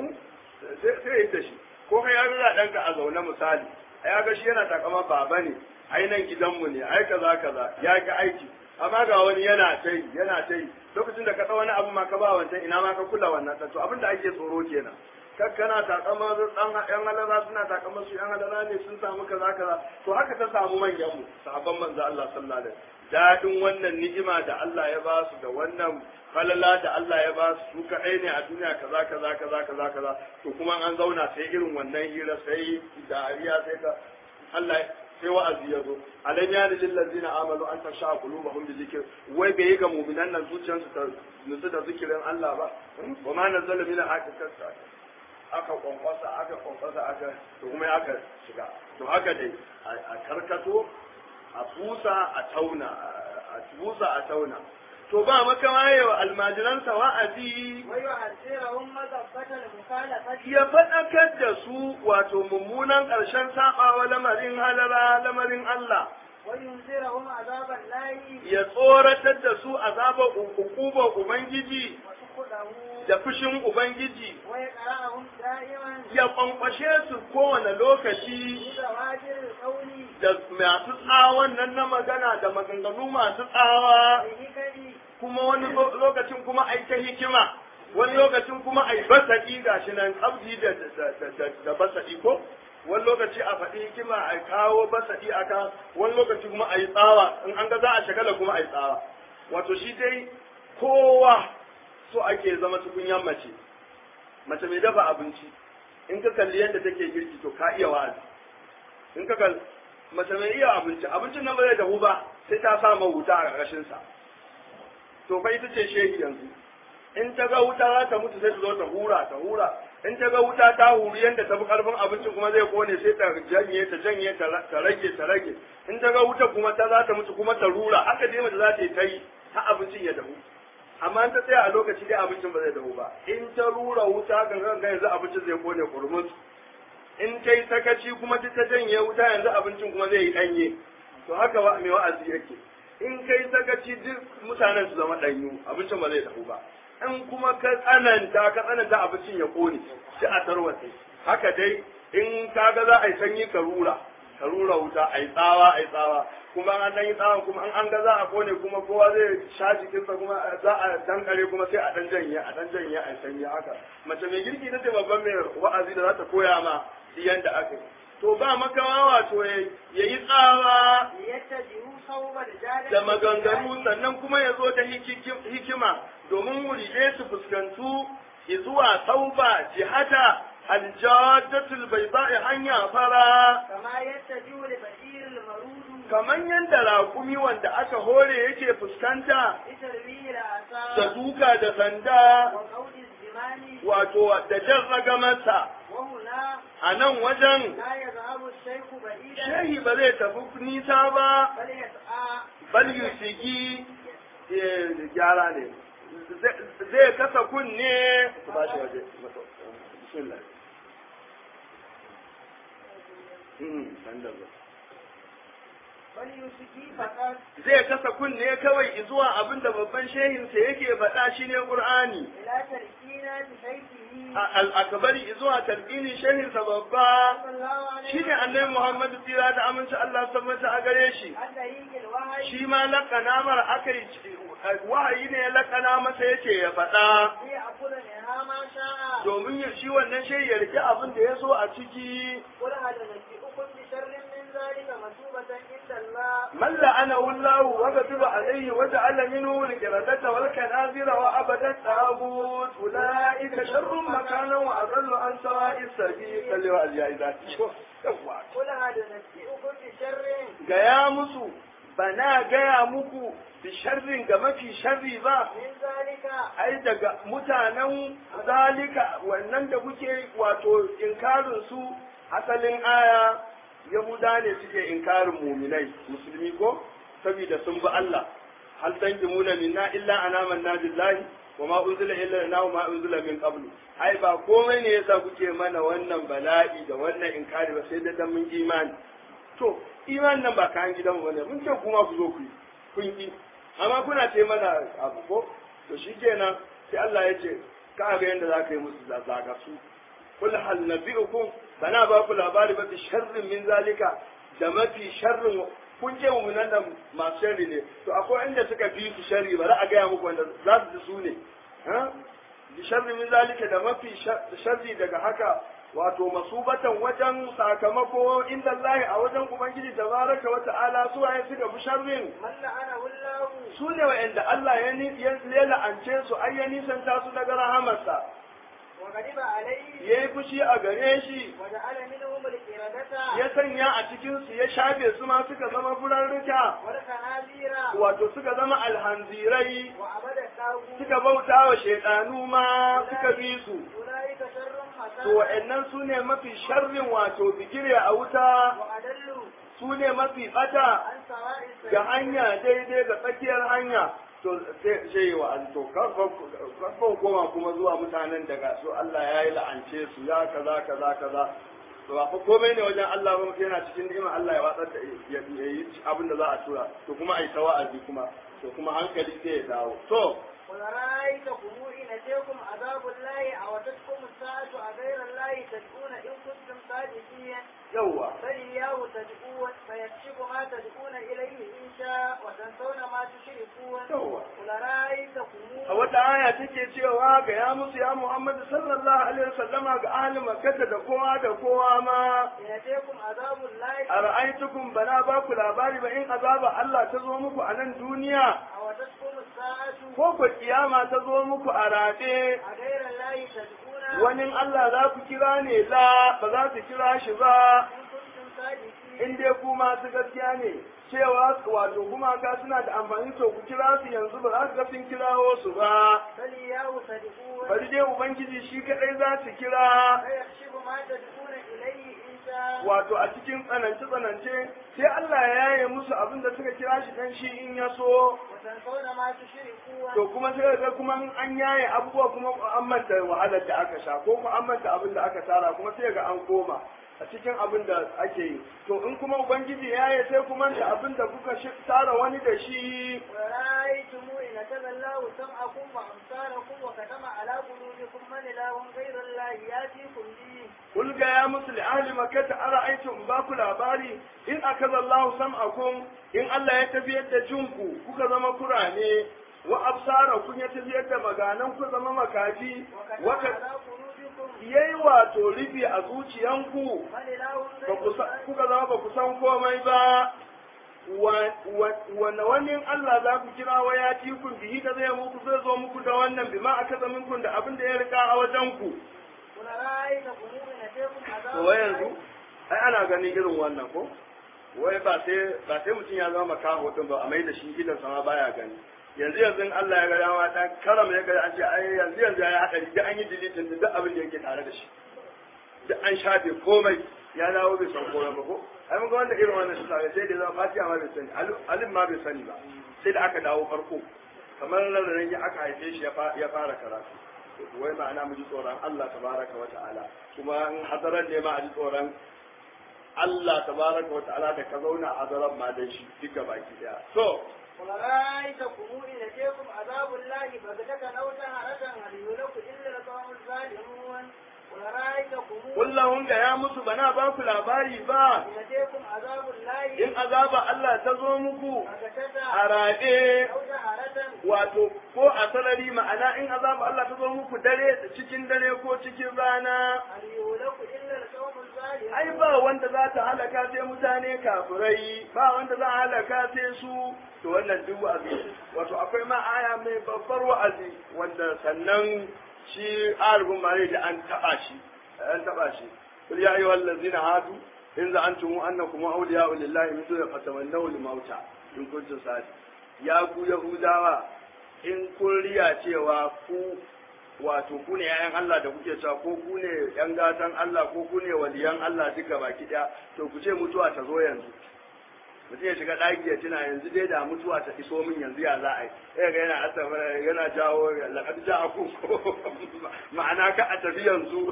Speaker 1: sai ya yi da shi ko kai ya ga ɗanka a zaune misali a ya ga shi yana takama baba ne ai nan gidanmu ne ai kaza kaza ya ga aiki amma ga wani yana ta yi yana ta yi lokacin da ka ɗau wani abu ma ka ba wancan ina ma ka kula wannan to abin da ake tsoro kenan kakkana takama dan yan halara suna takama su yan halara ne sun samu kaza kaza to haka ta samu manyan mu sahabban manzo Allah sallallahu alaihi wasallam dadin wannan ni'ima da Allah ya ba su da wannan falala da Allah ya ba su su kaɗai ne a duniya kaza kaza kaza kaza kaza to kuma an zauna sai irin wannan hira sai dariya sai ka Allah sai wa'azi ya zo alam ya lil ladzina amanu an tasha qulubuhum bi zikr wai bai yi ga mu'minan nan zuciyarsu ta nutsu da zikirin Allah ba wa ma nazala min haqiqat aka kwankwasa aka kwankwasa aka to kuma aka shiga to haka dai a karkato a busa a tauna a busa a tauna to ba maka waye wa almajiransa wa'azi
Speaker 2: ويحذرهم مذبة المخالفة
Speaker 1: ya faɗakar da su wato mummunan ƙarshen saɓawa lamarin halara lamarin Allah
Speaker 2: وينذرهم عذاب الله
Speaker 1: ya tsoratar da su azabar ukubar Ubangiji
Speaker 2: وسخطه
Speaker 1: da fushin ubangiji
Speaker 2: ويقرأهم دائما
Speaker 1: ya kwankwashe su kowane lokaci
Speaker 2: بزواجر القول
Speaker 1: da masu tsawon nan na magana da maganganu masu tsawa
Speaker 2: والحكم
Speaker 1: kuma wani lo- lokacin kuma ai ta hikima wani lokacin kuma ai basaɗi gashi nan abdi da da da da, da basaɗi ko wani lokaci a faɗi hikima a kawo basaɗi a kan wani lokaci kuma a yi tsawa in an ga za a shagala kuma a yi tsawa wato shi dai kowa so ake zama tukunyan mace mace mai dafa abinci in ka kalli yadda take girki to ka iya wa'azi in ka kalli mace mai iya abinci abincin nan ba zai dahu ba sai ta sa ma wuta a ƙarƙashin sa to fa ita ce shehi yanzu in ta ga wuta za ta mutu sai ta zo ta hura ta hura in ta ga wuta ta huri yadda ta fi karfin abincin kuma zai kone sai ta janye ta janye ta ta rage ta rage in ta ga wuta kuma ta za ta mutu kuma ta rura haka dai mace za ta yi ta yi har abincin ya dahu amma in ta tsaya a lokaci dai abincin ba zai dahu ba in ta rura wuta ga ga yanzu abincin zai kone kurmus in ta yi sakaci kuma ta janye wuta yanzu abincin kuma zai yi ɗanye to haka wa mai wa'azi yake in kai sakaci duk mutanen su zama ɗanyu abincin ba zai dahu ba in kuma ka tsananta ka tsananta abincin ya kone shi a tarwatse haka dai in ka ga za a yi sanyi ka rura ka rura wuta a yi tsawa a yi tsawa kuma an dan yi tsawa kuma an an ga za a kone kuma kowa zai sha jikinsa kuma za a dankare kuma sai a dan janye a dan janye a yi sanyi haka mace mai girki ta ce babban mai wa'azi da za ta koya ma yanda aka yi to ba makawa wato ya yi tsawa
Speaker 2: ليتجهوا صوب الجادة
Speaker 1: da maganganu sannan kuma ya zo da hiki- hikima domin muridai su fuskantu zuwa tauba jihata aljadatul bai hanya fara
Speaker 2: كما يتجه لبشير المرود
Speaker 1: kamar yadda raƙumi wanda aka hore yake fuskanta
Speaker 2: بترويج
Speaker 1: da
Speaker 2: الآثار
Speaker 1: duka da sanda
Speaker 2: وقول الزمان
Speaker 1: wato da jan ragamarsa
Speaker 2: وهنا
Speaker 1: a nan wajen
Speaker 2: لا يذهب الشيخ بعيدا
Speaker 1: shehi ba zai tafi nisa ba
Speaker 2: بل يسعى
Speaker 1: bal yusigi eh, gyara ne Zai- zai kasa kunne ku ba shi waje bismillah Mm, dan da ba.
Speaker 2: بل يسكي فقط
Speaker 1: zai kasa kunne kawai zuwa abin da babban shehinsa yake faɗa shi ne ƙur'ani
Speaker 2: إلى تركينة شيخه
Speaker 1: al'akabari zuwa talqini shehinsa babba
Speaker 2: صلى الله عليه
Speaker 1: shi ne annabi muhammadu tsira da aminci Allah tabbata a gare shi
Speaker 2: عن طريق الوحي
Speaker 1: shi ma laƙana mara aka yi wahayi ne ya laƙana masa yace ya faɗa
Speaker 2: ليأكل منها ما شاء
Speaker 1: domin ya shi wannan shehi ya rike abin da ya so a ciki
Speaker 2: قل هل ننبئكم بشر من ذلك مثوبة عند الله
Speaker 1: من لعنه الله وغضب عليه وجعل منه القردة والكنازر وعبد التابوت أولئك شر مكانا وأضل عن سواء السبيل صلى الله عليه وسلم
Speaker 2: قل هل ننبئكم بشر
Speaker 1: gaya musu bana gaya muku bi sharrin ga mafi sharri ba
Speaker 2: من ذلك
Speaker 1: ai daga mutanen zalika wannan da kuke wato inkarin su asalin aya yahuda ne suke inkarin muminai musulmi ko saboda sun bi Allah hal tanjimuna minna illa anamanna billahi wa ma unzila illa lana wa ma unzila min qablu ai ba komai ne yasa kuke mana wannan bala'i da wannan inkari ba sai da dan mun imani to imanin nan ba kayan gidan bane mun ce kuma ku zo ku yi kun yi amma kuna ce mana abu ko to shikenan sai Allah ya ce ka ga yanda za ka yi musu zaga su kul hal nabi'ukum bana ba ku labari ba bi sharrin min zalika da mafi sharrin kun ce mu nan da masu sharri ne to akwai inda suka fi su sharri ba za a gaya muku wanda za su ji su ne ha bi sharri min zalika da mafi sharri daga haka wato masubatan wajen sakamako inda Allah a wajen Ubangiji tabaraka wa ta'ala su waye suka fi sharrin
Speaker 2: من لعنه الله
Speaker 1: su ne wa'anda Allah ya ni- ya ya la'ance su ai ya nisanta su daga rahamarsa
Speaker 2: وغضب عليه
Speaker 1: ya yi fushi a gare shi
Speaker 2: وجعل منهم القردة
Speaker 1: ya sanya a cikin su ya shafe su ma suka zama furarruka
Speaker 2: والخنازير
Speaker 1: wato suka zama alhanzirai
Speaker 2: وعبد الطاغوت
Speaker 1: suka bauta wa shaidanu ma suka bi su
Speaker 2: أولئك شر
Speaker 1: to
Speaker 2: مكانا
Speaker 1: wa'annan su ne mafi sharrin wato bigire a wuta
Speaker 2: وأدل
Speaker 1: su ne mafi bata
Speaker 2: عن سواء
Speaker 1: ga
Speaker 2: السبيل
Speaker 1: hanya daidai ga tsakiyar hanya to sai sai wa an to karfan koma kuma zuwa mutanen daga su Allah ya yi la'ance su ya kaza kaza kaza to ba fa komai ne wajen Allah ba mutum yana cikin ni'ima Allah ya watsar da ya ya yi abin da za a tura to kuma ai ta wa'azi kuma to kuma hankali sai ya dawo to
Speaker 2: قل رأيتكم إن أتيكم عذاب الله أو أتتكم الساعة أغير الله تدعون إن كنتم صادقين
Speaker 1: yawwa
Speaker 2: بل إياه تدعون فيكشف ما تدعون إليه إن شاء وتنسون ما تشركون
Speaker 1: yawwa
Speaker 2: قل رأيتكم
Speaker 1: a wata aya take cewa ga ya musu ya Muhammad sallallahu alaihi wasallama ga ahli makkah da kowa da kowa ma
Speaker 2: إن أتيكم عذاب الله
Speaker 1: ara'aytukum bana ba ku labari ba in azaba Allah ta zo muku a nan duniya
Speaker 2: أو أتتكم الساعة
Speaker 1: ko ko kiyama ta zo muku a rade
Speaker 2: أغير الله تدعون
Speaker 1: wani Allah za ku kira ne la ba za su kira shi ba
Speaker 2: إن كنتم صادقين
Speaker 1: in dai ku masu gaskiya ne cewa wato gumaka suna da amfani to ku kira su yanzu ba za su ga sun kirawo su ba
Speaker 2: بل إياه تدعون
Speaker 1: bari dai ubangiji shi kadai za su kira
Speaker 2: فيكشف ما تدعون إليه إن شاء
Speaker 1: wato a cikin tsanance tsanance sai Allah ya yaye musu abin da suka kira shi dan shi in ya so
Speaker 2: وتنسون ما تشركون
Speaker 1: to kuma sai ga kuma in an yaye abubuwa kuma an manta wahalar da aka sha ko kuma an manta abin da aka tara kuma sai ga an koma a cikin abin da ake yi to in kuma ubangiji ya yaye sai kuma da abin da kuka shi- tara wani da shi
Speaker 2: ورأيتم إن كذا الله سمعكم وأبصاركم وختم على قلوبكم من إله غير الله يأتيكم به
Speaker 1: kul ga ya musu li ahli makkah ara'aytum ba ku labari in akaza Allahu sam'akum in Allah ya tafiyar da jinku kuka zama kurane wa absarakum ya tafiyar da maganan ku zama makaji
Speaker 2: وختم
Speaker 1: wa
Speaker 2: على قلوبكم
Speaker 1: yayi wato rufi a zuciyanku
Speaker 2: من إله
Speaker 1: ba
Speaker 2: غير
Speaker 1: ku sa-
Speaker 2: الله
Speaker 1: kuka zama ba ku san komai ba wanne wani Allah za ku kira wa ya ci kun bihi da zai muku zai zo muku da wannan bima aka zama kun da abin da ya rika a wajen ku
Speaker 2: قل رأيتكم إن أتيكم عذاب
Speaker 1: to wai yanzu ai ana ganin irin wannan ko wai ba sai ba sai mutum ya zama makaho din ba a mai da shi idan sama baya gani yanzu yanzu in Allah ya ga dama dan karam ya ga an ce ai yanzu yanzu ya hadari da an yi deleting duk abin da yake tare da shi duk an shafe komai ya dawo bai san komai ba ko ai mun ga wanda irin wannan shi sai da zama fatiha ma bai sani alim ma bai sani ba sai da aka dawo farko kamar nan ya aka haife shi ya fa- ya fara karatu wai ma'ana mu ji tsoron Allah tabaraka wa ta'ala kuma in hadaran ne ma a ji tsoron Allah tabaraka wa ta'ala da ka zauna a hadaran ma dan shi duka baki daya so
Speaker 2: قل رأيتكم إن أتيكم عذاب الله بغتة أو جهرة هل يهلك إلا القوم الظالمون قل رأيتكم
Speaker 1: kullahun ga ya musu bana ba ku labari ba
Speaker 2: إن أتيكم عذاب الله
Speaker 1: in azaba Allah ta zo muku
Speaker 2: بغتة
Speaker 1: a rade
Speaker 2: أو جهرة
Speaker 1: wato ko a sarari ma'ana in azaba Allah ta zo muku dare cikin dare ko cikin rana
Speaker 2: هل يهلك إلا القوم الظالمون
Speaker 1: ai ba wanda za ta halaka sai mutane kafirai ba wanda za a halaka sai su to wannan duk wa'azi wato akwai ma aya mai babbar wa'azi wanda sannan shi arifin ma da an taba shi an taba shi kul ya ayyuhal ladzina hadu in za'antum annakum awliya'u lillahi min duni fatamannaw al-mauta in kuntum sadi ya ku yahudawa in kun riya cewa ku wato ku ne ‘ya'yan Allah da kuke cewa ko ku ne ‘yan gatan Allah ko ku ne waliyan Allah duka baki ɗaya to ku ce mutuwa ta zo yanzu mutum ya shiga ɗaki ya tuna yanzu dai da mutuwa ta iso min yanzu ya za a yi sai ga yana asafa yana jawo laƙad ja a ma'ana ka a tafi yanzu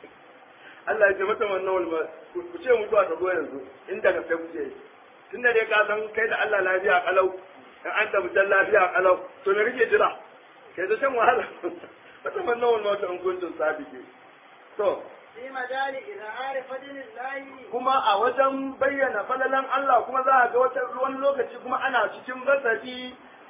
Speaker 1: Allah ya ce mata wannan walma ku ce mutuwa ta zo yanzu inda ka kai kuke tun da dai ka san kai da Allah lafiya kalau in an tafi can lafiya kalau to me kake jira kai ta shan wahala فتمنوا الموت ان كنتم صادقين to
Speaker 2: في مجال إظهار فضل الله
Speaker 1: kuma a wajen bayyana falalan Allah kuma za a ga wata wani lokaci kuma ana cikin basati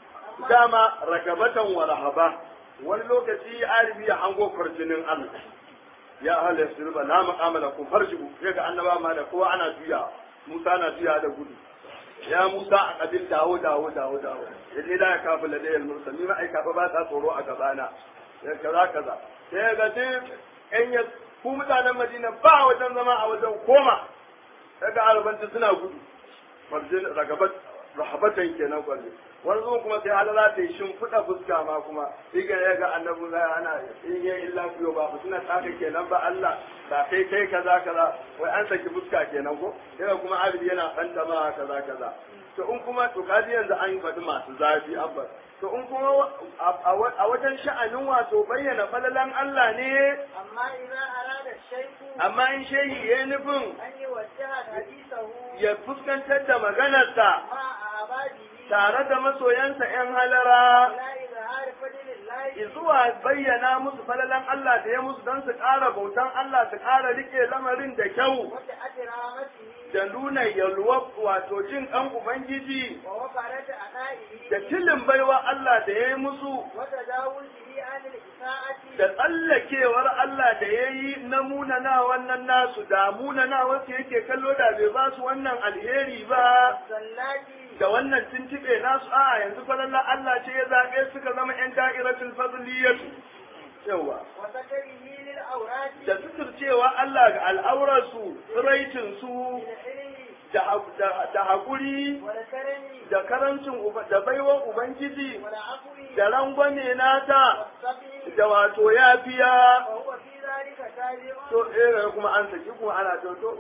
Speaker 1: dama ragabatan wa rahaba wani lokaci aribi ya hango farjinin Allah ya ahli yasriba la maqama lakum farjibu sai ga annaba ma da kowa ana juya Musa na juya da gudu ya Musa a kabil dawo dawo dawo dawo inni la yakafu ladayal mursali ma ai kafa ba ta tsoro a gabana sai kaza kaza sai ga duk yan ya ku mutanen Madina ba wajen zama a wajen koma daga arabanci suna gudu farjin ragabat rahabatan kenan kwalle wani zuwa kuma sai halala ta yi shimfiɗa fuska ma kuma iga ya ga annabi zai ana in yi illa fiyo ba ku suna tsaka kenan ba Allah ba kai kai kaza kaza wai an saki fuska kenan ko daga kuma abidi yana fanta ma kaza kaza to in kuma to kaji yanzu an faɗi masu zafi abba to in kuma a wajen sha'anin wato bayyana falalan Allah ne
Speaker 2: أما إذا أراد الشيخ
Speaker 1: amma in shehi ya nufin
Speaker 2: أن يوجه حديثه
Speaker 1: ya fuskantar da maganarsa
Speaker 2: مع أعباده
Speaker 1: tare da masoyansa ‘yan halara
Speaker 2: إلى إظهار izhar fadlillahi
Speaker 1: zuwa bayyana musu falalan Allah da ya musu don su ƙara bautan Allah su ƙara rike lamarin da kyau
Speaker 2: wa ta'ati rahmatihi
Speaker 1: da nuna yalwa wato jin ɗan Ubangiji
Speaker 2: wa wafarat ada'ihi
Speaker 1: da tilin baiwa Allah da ya yi musu
Speaker 2: wa tadawulihi anil isa'ati
Speaker 1: da tsallakewar Allah da ya yi na munana wannan nasu da munana wasu yake kallo da bai ba su wannan alheri ba
Speaker 2: sallati
Speaker 1: da wannan tuntuɓe nasu a yanzu falalla Allah ce ya zaɓe suka zama ‘yan da'iratul fadliyatu yawa
Speaker 2: wa satarihi lil awrati
Speaker 1: da suturcewa Allah ga al'aurarsu tsiraicinsu
Speaker 2: bil ilmi
Speaker 1: da da- da haƙuri
Speaker 2: wal karami
Speaker 1: da karancin uba- da baiwan Ubangiji
Speaker 2: wal afwi
Speaker 1: da rangwame nata
Speaker 2: was
Speaker 1: da wato yafiya
Speaker 2: wa huwa fi dhalika tabi'un
Speaker 1: to eh kuma an saki kuma ana to to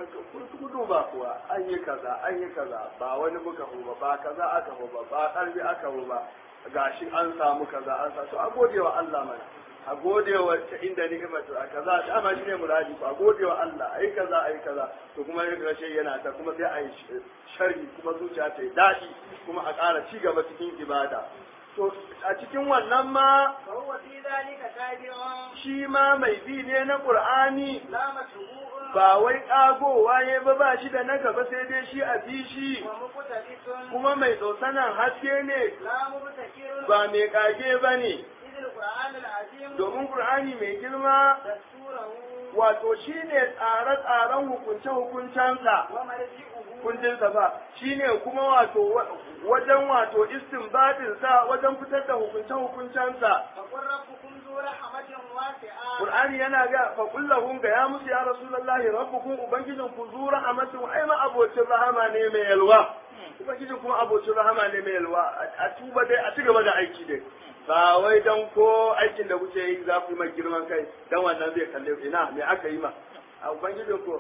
Speaker 1: ku ku duba kuwa an yi kaza an yi kaza ba wani muka ba ba kaza aka ba ba karbi aka ba gashi an samu kaza an sa to a gode wa Allah mana a gode wa ta inda ni'imatu a kaza dama shi ne muradi a gode wa Allah ai kaza ai kaza to kuma ya rashe yana ta kuma sai a yi sharhi kuma zuciya ta yi daɗi kuma a ƙara ci gaba cikin ibada to a cikin wannan ma
Speaker 2: fa huwa fi dhalika tabi'un
Speaker 1: shi ma mai bi ne na Qur'ani
Speaker 2: la matbu'un
Speaker 1: ba wai ƙagowa ya ba ba shi da na gaba sai dai shi a bi shi
Speaker 2: wa muqtaditun
Speaker 1: kuma mai tsosanan haske ne
Speaker 2: la mubtakirun
Speaker 1: ba mai ƙage ba ne
Speaker 2: idil qur'an al azim
Speaker 1: domin Qur'ani mai girma
Speaker 2: dasturahu
Speaker 1: wato shi ne tsare-tsaren hukunce-hukuncensa
Speaker 2: wa marji'uhu
Speaker 1: kundinsa ba shi ne kuma wato wa- wajen wato istinbadinsa wajen fitar da hukunce-hukuncensa
Speaker 2: فقل ربكم ذو رحمة واسعة
Speaker 1: Qur'ani yana ga fa kullahum ga ya musu ya rasulullahi rabbukum ubangijin ku zu rahmatin ai ma abocin rahama ne mai yalwa ubangijin kuma abocin rahama ne mai yalwa a tuba dai a cigaba da aiki dai ba wai dan ko aikin da kuke yi za ku yi mai girman kai dan wannan zai kalle ku. ina me aka yi ma a ubangijin ku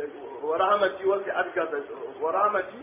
Speaker 1: wa rahmati wasi adka wa rahmati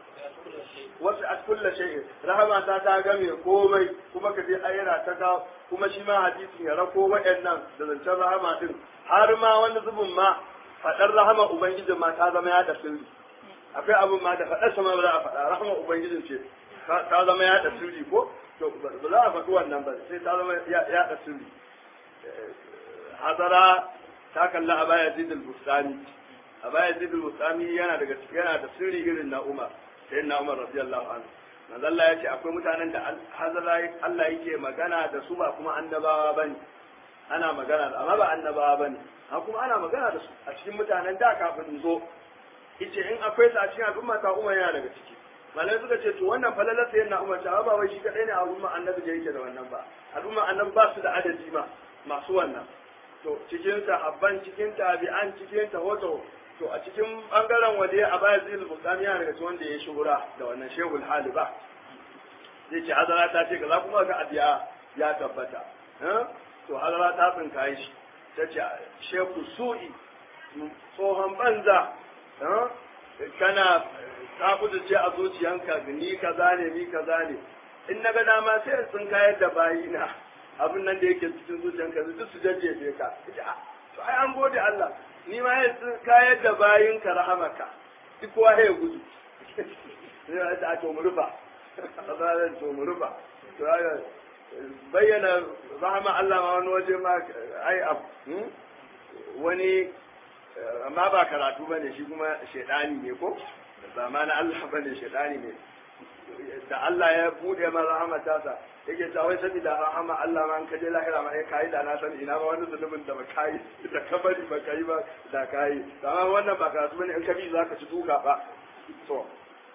Speaker 1: wasu a kulla shay'in rahama ta ta game komai kuma ka je ayyana ta ga kuma shi ma hadisi ya rako waɗannan da zancen rahama din har ma wani zubin ma faɗar rahama ubangijin ma ta zama ya da sirri akwai abin ma da faɗar sama ba za a faɗa rahama ubangijin ce ta ta zama ya da sirri ko to ba ba za a faɗi wannan ba sai ta zama ya ya da sirri Eh, hazara ta kalla a baya zidul bustani a baya zidul bustani yana daga yana da sirri irin na umar sai na Umar radiyallahu anhu manzo Allah ya ce akwai mutanen da hazara Allah yake magana da su ba kuma annabawa bane ana magana da amma ba annabawa bane ha kuma ana magana da su a cikin mutanen da kafin in zo yace in akwai su a cikin al'umma ta Umar yana daga ciki malai suka ce to wannan falalar sai na Umar ta ba wai shi kadai ne a al'umma annabi da yake da wannan ba al'umma annabi ba su da adadi ma masu wannan to cikin sahabban cikin tabi'an cikin tawato to a cikin bangaren wanda ya abaya zai bukami yana daga cikin wanda ya shuhura da wannan shehul hali ba zai ce hazara ta ce kaza kuma ga abiya ya tabbata eh? to hazara ta tsinka shi ta ce shehu su'i tsohon banza eh? kana ta ce a zuciyanka ni kaza ne ni kaza ne in na ga dama sai in tsinka yadda bayina abin nan da yake cikin zuciyanka duk su jajjefe ka ita ah, to ai an gode Allah ni ma ya kayar da bayin ka rahamaka duk kowa ya gudu sai ya ta to mu rufa azalan to mu rufa to ya bayyana rahama Allah ma wani waje ma ai ab hmm? wani amma ba karatu bane shi kuma shedani ne ko ba ma na Allah bane shedani ne da Allah ya bude ma rahamata sa yake ta wai sabida rahama Allah ma an kaje lahira ma ya kai da na san ina ba wani zulumin da ba kai da kabari ba kai ba da kai amma wannan ba karatu bane in ka bi zaka ci duka ba to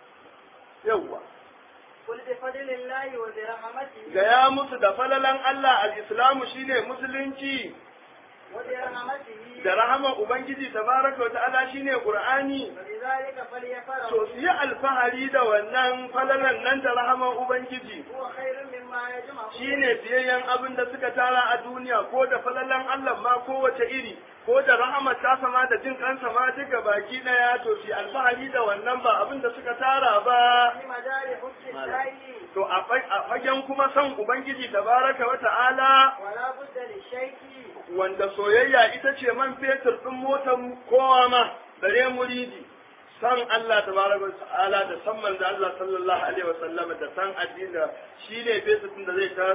Speaker 1: yawwa
Speaker 2: قل بفضل الله وبرحمته
Speaker 1: gaya musu da falalan Allah al-islamu shine musulunci
Speaker 2: وبرحمته
Speaker 1: da rahaman ubangiji tabaraka wa ta'ala shine qur'ani
Speaker 2: فلذلك فليفرحوا
Speaker 1: to su yi alfahari da wannan falalan nan da rahaman ubangiji
Speaker 2: هو خير مما يجمعون
Speaker 1: shine biyayyen abin da suka tara a duniya ko da falalan Allah ma kowace iri ko da rahamar ta sama da jin kansa ma duka baki daya to su yi alfahari da wannan ba abin da suka tara ba
Speaker 2: في مجال حب الله
Speaker 1: to a fa- a fagen kuma son ubangiji tabaraka wa ta'ala
Speaker 2: ولا بد للشيء
Speaker 1: wanda soyayya ita ce man fetur ɗin motar kowa ma bare muridi san Allah tabaraka wa ta'ala da san manzo Allah sallallahu alaihi wa sallam da san addini da shine fetur ɗin da zai ta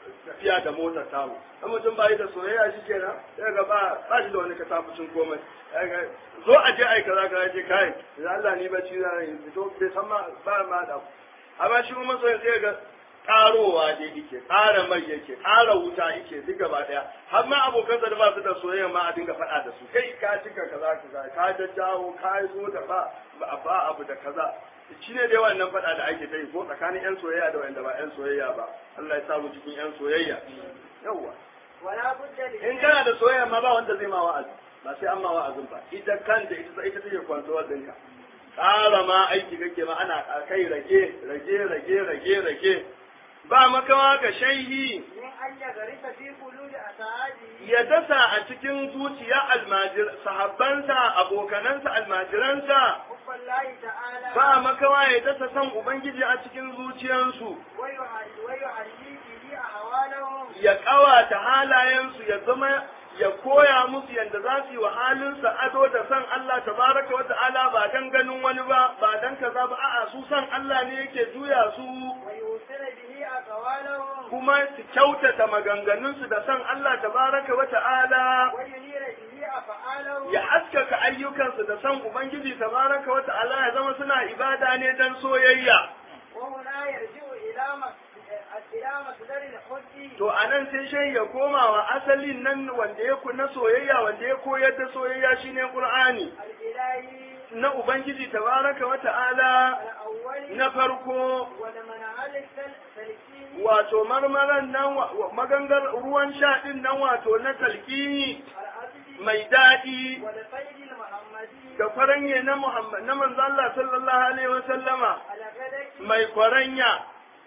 Speaker 1: tafiya da motar tamu in mutum ba yi da soyayya shi kenan sai ga ba ba shi da wani katafucin komai zo a je ai kaza kaza ce kai da Allah ni bacci na yi fito bai san ma ba ma da amma shi kuma soyayya sai ga karowa dai yake ƙara mai yake ƙara wuta yake duk gaba daya har ma abokan da ba su da soyayya ma a dinga faɗa da su kai ka cika kaza kaza ka jajjawo ka zo da ba ba abu da kaza shi ne dai wannan faɗa da ake ta yi ko tsakanin yan soyayya da wanda ba yan soyayya ba Allah ya sa mu cikin yan soyayya yawwa
Speaker 2: ولا بد
Speaker 1: in kana da soyayya ma ba wanda zai ma wa'azi ba sai an ma wa'azin ba ita kanta ita ita take control ɗinka ƙara ma aiki kake ma ana kai rage rage rage rage rage ba makawa ka shaihi
Speaker 2: من أن يغرس في قلوب أسعاده
Speaker 1: ya dasa a cikin zuciya almajir sahabbansa abokanansa almajiransa
Speaker 2: حب الله تعالى
Speaker 1: ba makawa ya dasa san ubangiji a cikin zuciyansu
Speaker 2: ويعلي ويعلي به أهوالهم
Speaker 1: ya ƙawata halayensu ya zama ya koya musu yadda za su yi wa halinsa ado da san Allah tabaraka wa ta'ala ba dan ganin wani ba ba dan kaza ba a'a su san Allah ne yake juya su
Speaker 2: ويوصل به أقوالهم
Speaker 1: kuma su kyautata maganganunsu da san Allah tabaraka wa ta'ala
Speaker 2: وينير به أفعالهم
Speaker 1: ya haskaka ayyukansu da san Ubangiji tabaraka wa ta'ala ya zama suna ibada ne dan soyayya
Speaker 2: وهنا يرجع إلى مص- إلى مصدر الحب
Speaker 1: to anan sai shai ya koma wa asalin nan wanda ya na soyayya wanda ya koyar da soyayya shine Qur'ani
Speaker 2: الإلهي
Speaker 1: na Ubangiji tabaraka wa ta'ala
Speaker 2: الأول
Speaker 1: na farko
Speaker 2: ولمنهل السلكين
Speaker 1: wato marmaran nan wa- wa- magangar ruwan sha din nan wato na talqini
Speaker 2: الأبدي
Speaker 1: mai daɗi
Speaker 2: والفيد المحمدي
Speaker 1: da kwaranye na Muhammad na manzo Allah sallallahu alaihi wa sallama
Speaker 2: على غدك
Speaker 1: mai kwaranya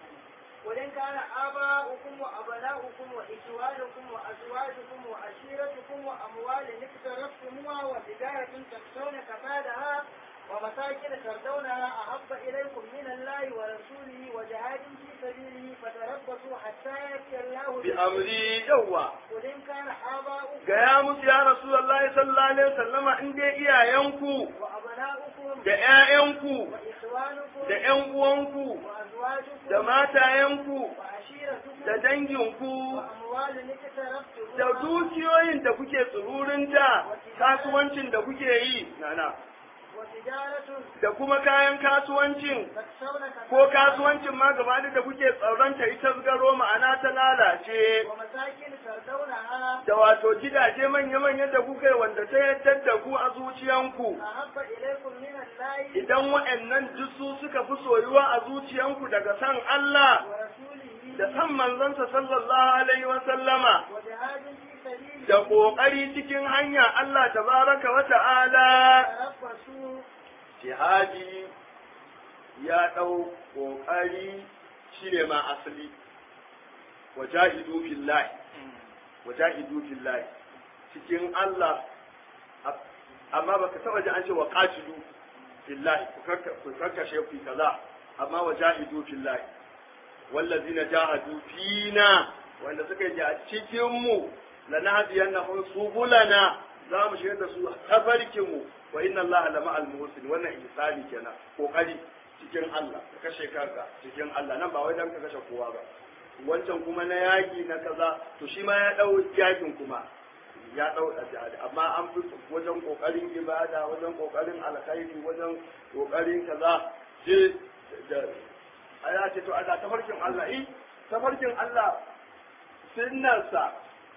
Speaker 2: وإن كان آباؤكم وأبناؤكم وإخوانكم وأزواجكم وعشيرتكم وأموال اقترفتموها وتجارة تخشون كسادها ومساكن تردونها أحب إليكم من الله ورسوله وجهاد في سبيله فتربصوا حتى يأتي الله
Speaker 1: bi amri yawa
Speaker 2: وإن كان آباؤكم
Speaker 1: gaya musu ya Rasulullahi sallallahu alaihi wasallama in dai iyayenku
Speaker 2: وأبناؤكم
Speaker 1: da ƴaƴanku
Speaker 2: وإخوانكم
Speaker 1: da ƴan uwanku
Speaker 2: وأزواجكم
Speaker 1: da matayenku
Speaker 2: وعشيرتكم
Speaker 1: da danginku
Speaker 2: وأموال اقترفتموها
Speaker 1: da dukiyoyin da kuke tsururinta kasuwancin da kuke yi nana
Speaker 2: وتجارة
Speaker 1: da kuma kayan kasuwancin
Speaker 2: تخشون
Speaker 1: ko
Speaker 2: كسادها
Speaker 1: kasuwancin ma gaba da kuke tsaronta ita garo ma'ana ta lalace
Speaker 2: ومساكن تردونها
Speaker 1: da wato gidaje manya-manya da kuka yi wanda ta yadda da ku a zuciyanku
Speaker 2: أحب إليكم من الله
Speaker 1: idan wa'annan duk su suka fi soyuwa a zuciyanku daga san Allah
Speaker 2: ورسوله
Speaker 1: da san manzansa sallallahu alaihi wa sallama
Speaker 2: وجهاد في سبيله
Speaker 1: da ƙoƙari cikin hanya Allah tabaraka wa ta'ala
Speaker 2: تربصوا
Speaker 1: jihadi ya ɗau ƙoƙari shine ma asali wajahidu fillahi wajahidu fillahi cikin Allah amma baka taba ji an ce wa qatilu fillahi ku karka- ku karkashe ku kaza amma wajahidu fillahi wallazina jahadu fina wanda suka yi a cikin mu lanahdiyannahum subulana za mu shigar da su tafarkin mu wa inna Allah la ma'al muhsin wannan ihsani kenan kokari cikin Allah ka kashe kanka cikin Allah nan ba wai dan ka kashe kowa ba wancan kuma na yaki na kaza to shi ma ya dau yakin kuma ya dau jihadi amma an fi wajen kokarin ibada wajen kokarin alkhairi wajen kokarin kaza sai da aya ce to Allah tafarkin Allah eh tafarkin Allah sunnarsa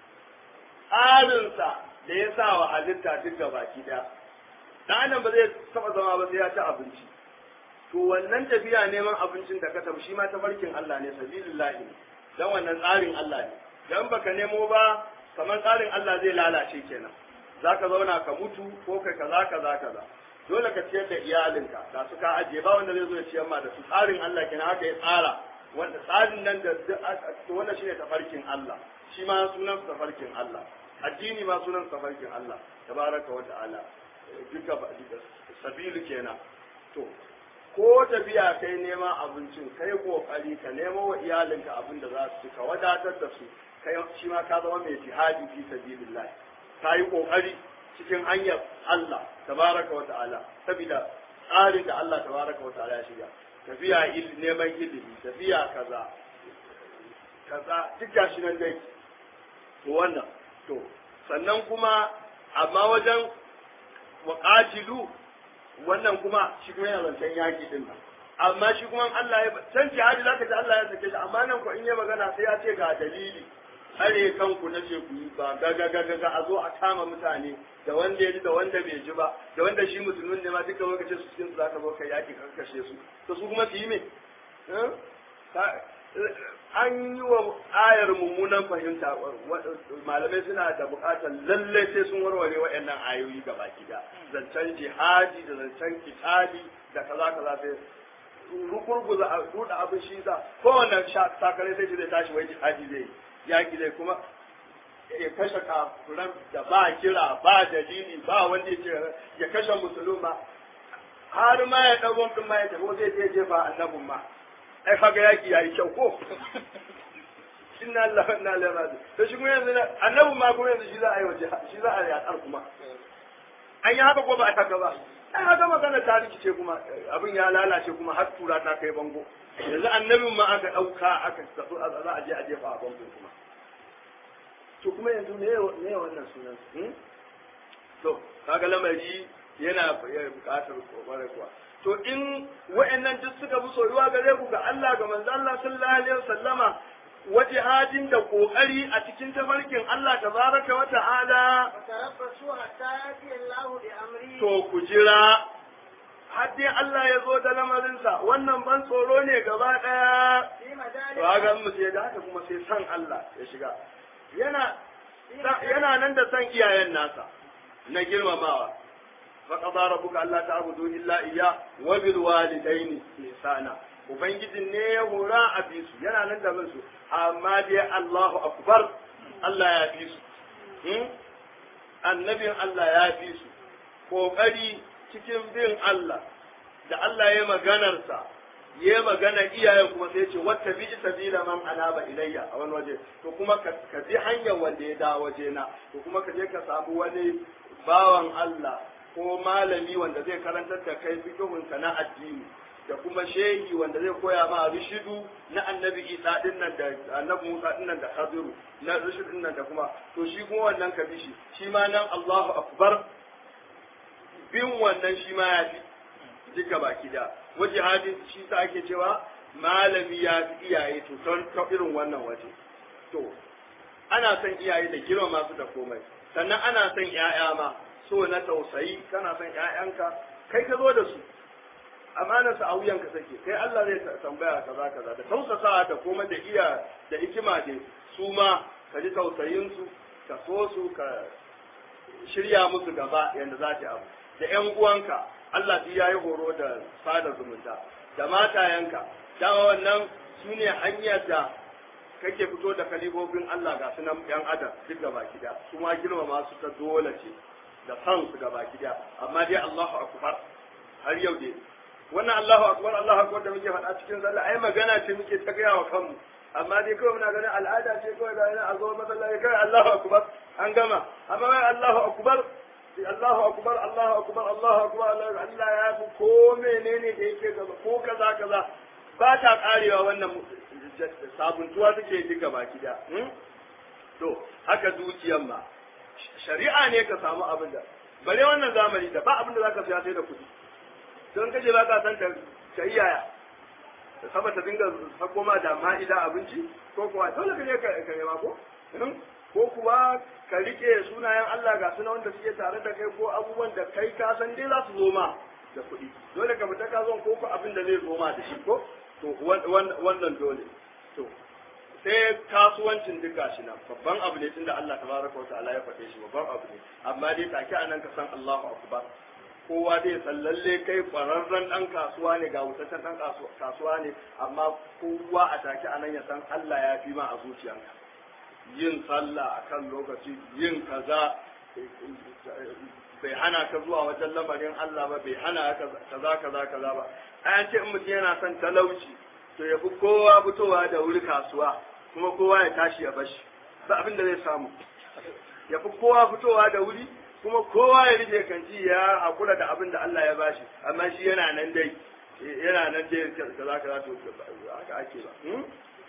Speaker 1: tsarinsa da ya sa wa halitta duk gabaki daya dan adam ba zai taba zama ba sai ya ci abinci to wannan tafiya neman abincin da ka tafi shi ma tafarkin Allah ne sabilillahi ne dan wannan tsarin Allah ne dan baka nemo ba kamar tsarin Allah zai lalace kenan zaka zauna ka mutu ko kai kaza kaza kaza dole ka ciyar da iyalinka da su ka ajiye ba wanda zai zo ya ciyar ma da su tsarin Allah kenan haka ya tsara wanda tsarin nan da to wannan shine tafarkin Allah shi ma sunan tafarkin Allah addini ma sunan tafarkin Allah tabaraka wa ta'ala duka ba duka sabilu kenan to ko tafiya kai neman abincin kai kokari ka nemo wa iyalinka abin da za su ci, ka wadatar da su kai shi ma ka zama mai jihadi fi sabilillah ka yi kokari cikin hanyar Allah tabaraka wa ta'ala saboda tsarin da Allah tabaraka wa ta'ala ya shiga tafiya il- neman ilimi tafiya kaza kaza duk gashi nan dai to wannan to sannan kuma amma wajen waƙatilu wannan kuma shi kuma yana zancen yaƙi din nan amma shi kuma Allah ya can jihadi zaka ji Allah ya sake shi amma nan ko in ya magana sai ya ce ga dalili tsare kanku na ce ku yi ba ga ga ga ga a zo a kama mutane da wanda ya ji da wanda bai ji ba da wanda shi musulmin ne ma duka lokacin su cikin su zaka zo kai yaƙi kan kashe su to su kuma su yi me an yi wa ayar mummunan fahimta malamai suna da bukatar lalle sai sun warware waɗannan ayoyi ga baki da zancen jihadi da zancen kitali da kaza kaza sai rukurguza a ruda abin shi sa kowanne sakare sai shi zai tashi wai jihadi zai yaki zai kuma ya kashe kafuran da ba kira ba dalili ba wanda ya ce ya kashe musulma har ma ya ɗagon ɗin ma ya tafi zai je jefa annabin ma ai kaga yaki yayi kyau ko inna Allah wa inna ilaihi raji to shi kuma yanzu annabi ma kuma yanzu shi za a yi waje shi za a yi a kuma an yi haka ko ba a haka ba ai haka magana ta rikice kuma abin ya lalace kuma har tura ta kai bango yanzu annabin ma aka dauka aka tafi za a je a jefa a bango kuma to kuma yanzu me me wannan sunan to kaga lamari yana buƙatar kokarin kuwa to in wa'annan duk suka bi soyuwa gare ku ga Allah ga manzo Allah sallallahu alaihi wasallama wajihadin da kokari a cikin tafarkin Allah tabaraka wa ta'ala
Speaker 2: وتربصوا حتى يأتي الله بأمره
Speaker 1: to ku jira har dai Allah ya zo da lamarinsa wannan ban tsoro ne gaba ɗaya
Speaker 2: في مجال
Speaker 1: to haka mu sai da haka kuma sai san Allah ya shiga yana yana nan da san iyayen nasa na girmamawa فقضى ربك ألا تعبدوا إلا إياه وبالوالدين إحسانا Ubangijin ne ya hura a bi su yana nan da bin su amma dai Allahu akbar Allah ya fi su annabin Allah ya fi su kokari cikin bin Allah da Allah ya maganarsa ya magana iyayen kuma sai ce wata bi sabila man anaba ilayya a wani waje to kuma ka bi hanyar wanda ya dawo waje na to kuma ka je ka samu wani bawan Allah ko malami wanda zai karantar da kai fikihunka na addini da kuma shehi wanda zai koya ma rishidu na annabi isa din nan da annabi musa din nan da khadiru na rishidu din nan da kuma to shi kuma wannan ka bi shi shi ma nan allahu akbar bin wannan shi ma ya fi duka baki da waje hadin shi sa ake cewa malami ya fi iyaye to ton ta irin wannan waje to ana son iyaye da girma su da komai sannan ana son 'ya'ya ma so na tausayi kana son ƴaƴanka kai ka zo da su amanar sa a wuyanka take kai Allah zai tambaya kaza kaza da tausasa da kuma da iya da hikima dai su ma ka ji tausayin su ka so su ka shirya musu gaba yanda za ta abu da ƴan uwanka Allah duk yayi horo da sada zumunta da matayanka dama wannan su ne hanyar da kake fito da kalibobin Allah ga sunan ƴan adam duk gaba gida su ma girmama su ta dole ce da san su gaba gida amma dai Allahu akbar har yau dai wannan Allahu akbar Allahu akbar da muke faɗa cikin sallah ai magana ce muke ta gaya wa kanmu amma dai kawai muna ganin al'ada ce kawai da yana a zo masallaci kai Allahu akbar an gama amma wai Allahu akbar Allahu akbar Allahu akbar Allahu akbar Allah ya fi ko menene da yake gaba ko kaza kaza ba ta karewa wannan sabuntuwa take duka baki da to haka dukiyan ma shari'a ne ka samu abin da bare wannan zamani da ba abin da zaka siya sai da kuɗi don kaje ba ka san ta iyaya da saba ta dinga sako ma da ma'ida abinci ko kuwa dole ka je ka nema ko ko kuwa ka rike sunayen Allah ga suna wanda suke tare da kai ko abubuwan da kai ka san dai za su zo ma da kuɗi dole ka fita ka zo ko ko abin da zai zo ma da shi ko to wannan dole to sai kasuwancin duka shi nan babban abu ne tunda Allah tabaraka wa ta'ala ya faɗe shi babban abu ne amma dai take anan ka san Allahu akbar kowa dai san lalle kai kwararren dan kasuwa ne ga wutaccen dan kasuwa ne amma kowa a take anan ya san Allah ya fi ma a zuciyanka yin sallah akan lokaci yin kaza bai hana ka zuwa wajen lamarin Allah ba bai hana ka kaza kaza kaza ba an ce in mutum yana son talauci to ya fi kowa fitowa da wuri kasuwa kuma kowa ya tashi ya bashi ba abin da zai samu ya fi kowa fitowa da wuri kuma kowa ya rike kanci ya hakura da abin da Allah ya bashi amma shi yana nan dai yana nan dai kaza kaza to haka ake ba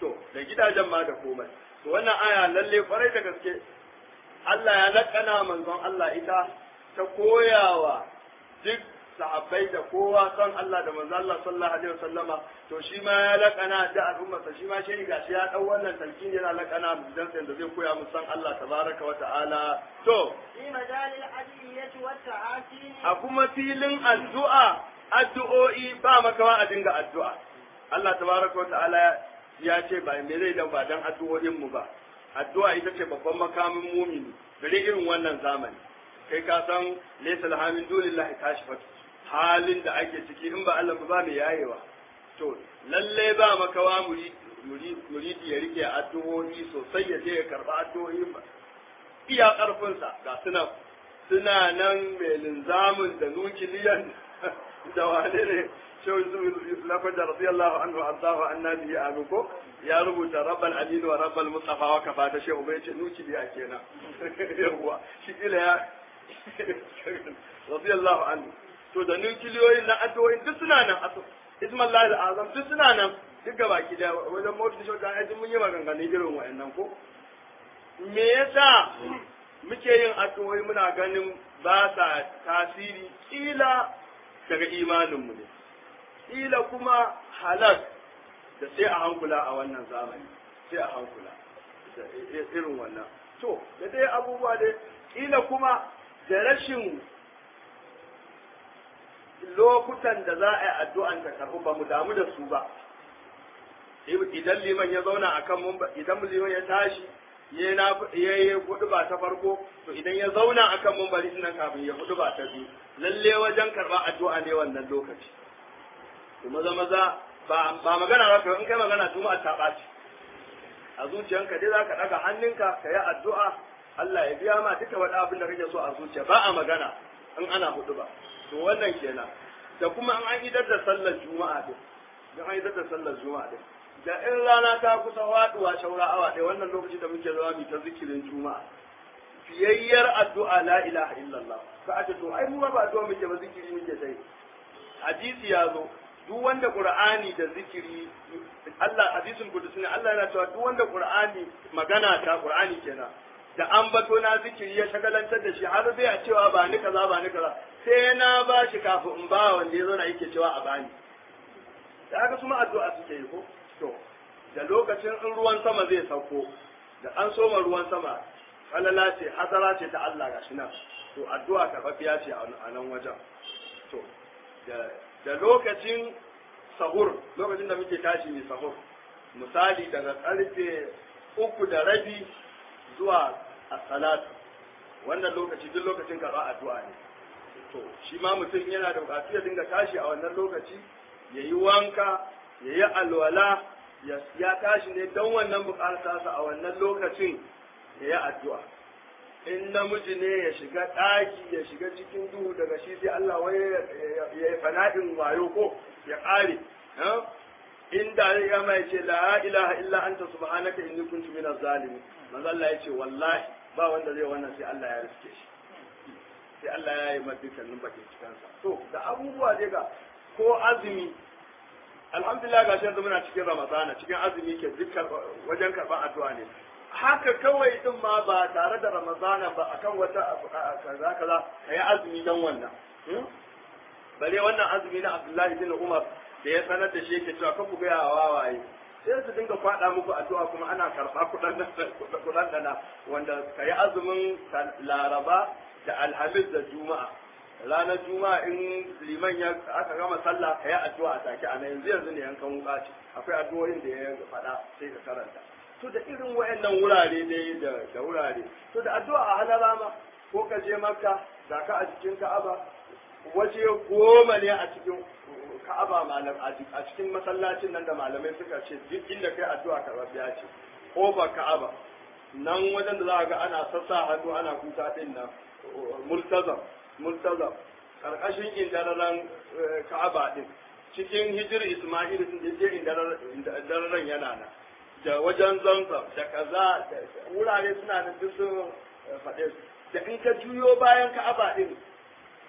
Speaker 1: to da gidajen ma da komai to wannan aya lalle kwarai da gaske Allah ya lakana manzon Allah ita ta koyawa duk sahabbai da kowa son Allah da manzon Allah sallallahu alaihi wasallama to shi ma ya lakana da al'ummarsa shi ma shi gashi ya dau wannan talkin yana lakana dan sai da zai koya mu san Allah tabaraka wa ta'ala to
Speaker 2: في مجال الأدعية والتعاسين
Speaker 1: a kuma filin addu'a addu'o'i ba makawa a dinga addu'a Allah tabaraka wa ta'ala ya ce ba me zai dan ba dan addu'o'in mu ba addu'a ita ce babban makamin mumini dare irin wannan zamani kai ka san laysa alhamin dulillahi kashifat halin da ake ciki in ba Allah ba mai yayewa to lalle ba makawa muri muri muridi ya rike addu'o'i sosai ya je ya karba addu'o'i iya karfinsa ga suna suna nan mai linzamin da nukiliyan da wane ne shehu lafajar radiyallahu anhu arzahu annabi ya abu ko ya rubuta rabbal aminu wa rabbal mustafa wa kafa ta shehu bai ce nukiliya kenan yawwa shi kila ya radiyallahu anhu to da nukiliyoyin na addu'o'in duk suna nan aso ismallahi azam duk suna nan duk gaba ki da wajen mawdu shi da ajin mun yi maganganun irin wa'annan ko me yasa muke yin addu'o'i muna ganin ba sa tasiri kila daga imaninmu ne kila kuma halak da sai a hankula a wannan zamani sai a hankula da irin wannan to da dai abubuwa dai kila kuma da rashin lokutan da za a yi addu'an ta karɓi ba mu damu da su ba idan liman ya zauna akan mun idan liman ya tashi ya na ya yi hudu ba ta farko to idan ya zauna akan mumbari nan kafin ya hudu ba ta biyu lalle wajen karba addu'a ne wannan lokaci to maza maza ba ba magana ba in kai magana juma'a ta ɓaci a zuciyanka dai zaka daga hannunka ka yi addu'a Allah ya biya ma duka wani abin da kake so a zuciya ba a magana in ana hudu ba to wannan kenan da kuma an an idar da sallar juma'a din dan an idar da sallar juma'a din da in rana ta kusa faduwa shaura awa ɗaya wannan lokaci da muke zama mu ta zikirin juma'a fiyayyar addu'a la ilaha illallah ka a to ai mu ba addu'a muke ba zikiri muke dai hadisi ya zo duk wanda qur'ani da zikiri Allah hadisin kudusi ne Allah yana cewa duk wanda qur'ani magana ta qur'ani kenan da an bato na zikiri ya shagalantar da shi har zai a cewa ba ni kaza ba ni kaza sai na ba shi kafin in ba wanda ya zo na yake cewa a bani da haka su ma addu'a suke yi ko to da lokacin in ruwan sama zai sauko da an soma ruwan sama falala ce hasara ce ta Allah gashi nan to addu'a karɓaɓɓiya ce a nan wajen to da lokacin sahur lokacin da muke tashi mai sahur misali daga karfe uku da rabi zuwa asalatu wannan lokaci duk lokacin karɓa addu'a ne to shi ma mutum yana da buƙatu ya dinga tashi a wannan lokaci ya yi wanka ya yi alwala ya tashi ne don wannan bukata sa a wannan lokacin ya yi addu'a in namiji ne ya shiga ɗaki ya shiga cikin duhu daga shi sai Allah wai ya yi fana'in wayo ko ya ƙare inda ya mai ce la ilaha illa anta subhanaka inni kuntu minaz zalimin manzo Allah ya ce wallahi ba wanda zai wannan sai Allah ya riske shi sai Allah ya yi masa dukkanin bakin cikansa to da abubuwa dai ga ko azumi alhamdulillah ga shi yanzu muna cikin ramadana cikin azumi ke dukkan wajen karɓar addu'a ne haka kawai din ma ba tare da ramadana ba akan wata kaza kaza kayi azumi dan wannan bare wannan azumi na abdullahi bin umar da ya sanar da shi yake cewa kan ku gaya wawaye sai su dinga faɗa muku addu'a kuma ana karɓa kuɗan dana wanda kayi azumin laraba da alhamis da juma'a ranar juma'a in liman ya aka gama sallah ka yi addu'a a take a yanzu yanzu ne yankan wuka ce akwai addu'o'in da ya faɗa sai ka karanta to da irin wayannan wurare dai da da wurare to da addu'a a halara ma ko ka je makka da ka a cikin ka'aba waje goma ne a cikin ka'aba malam a cikin masallacin nan da malamai suka ce duk inda kai addu'a karɓaɓɓiya ce kofar ka'aba nan wajen da za ga ana sassa hannu ana kuka din nan multazam multazam karkashin indararen ka'aba din cikin hijir isma'il sun je indararen yana nan da wajen zanzam da kaza da wurare suna da duk sun faɗe da in ka juyo bayan ka'aba din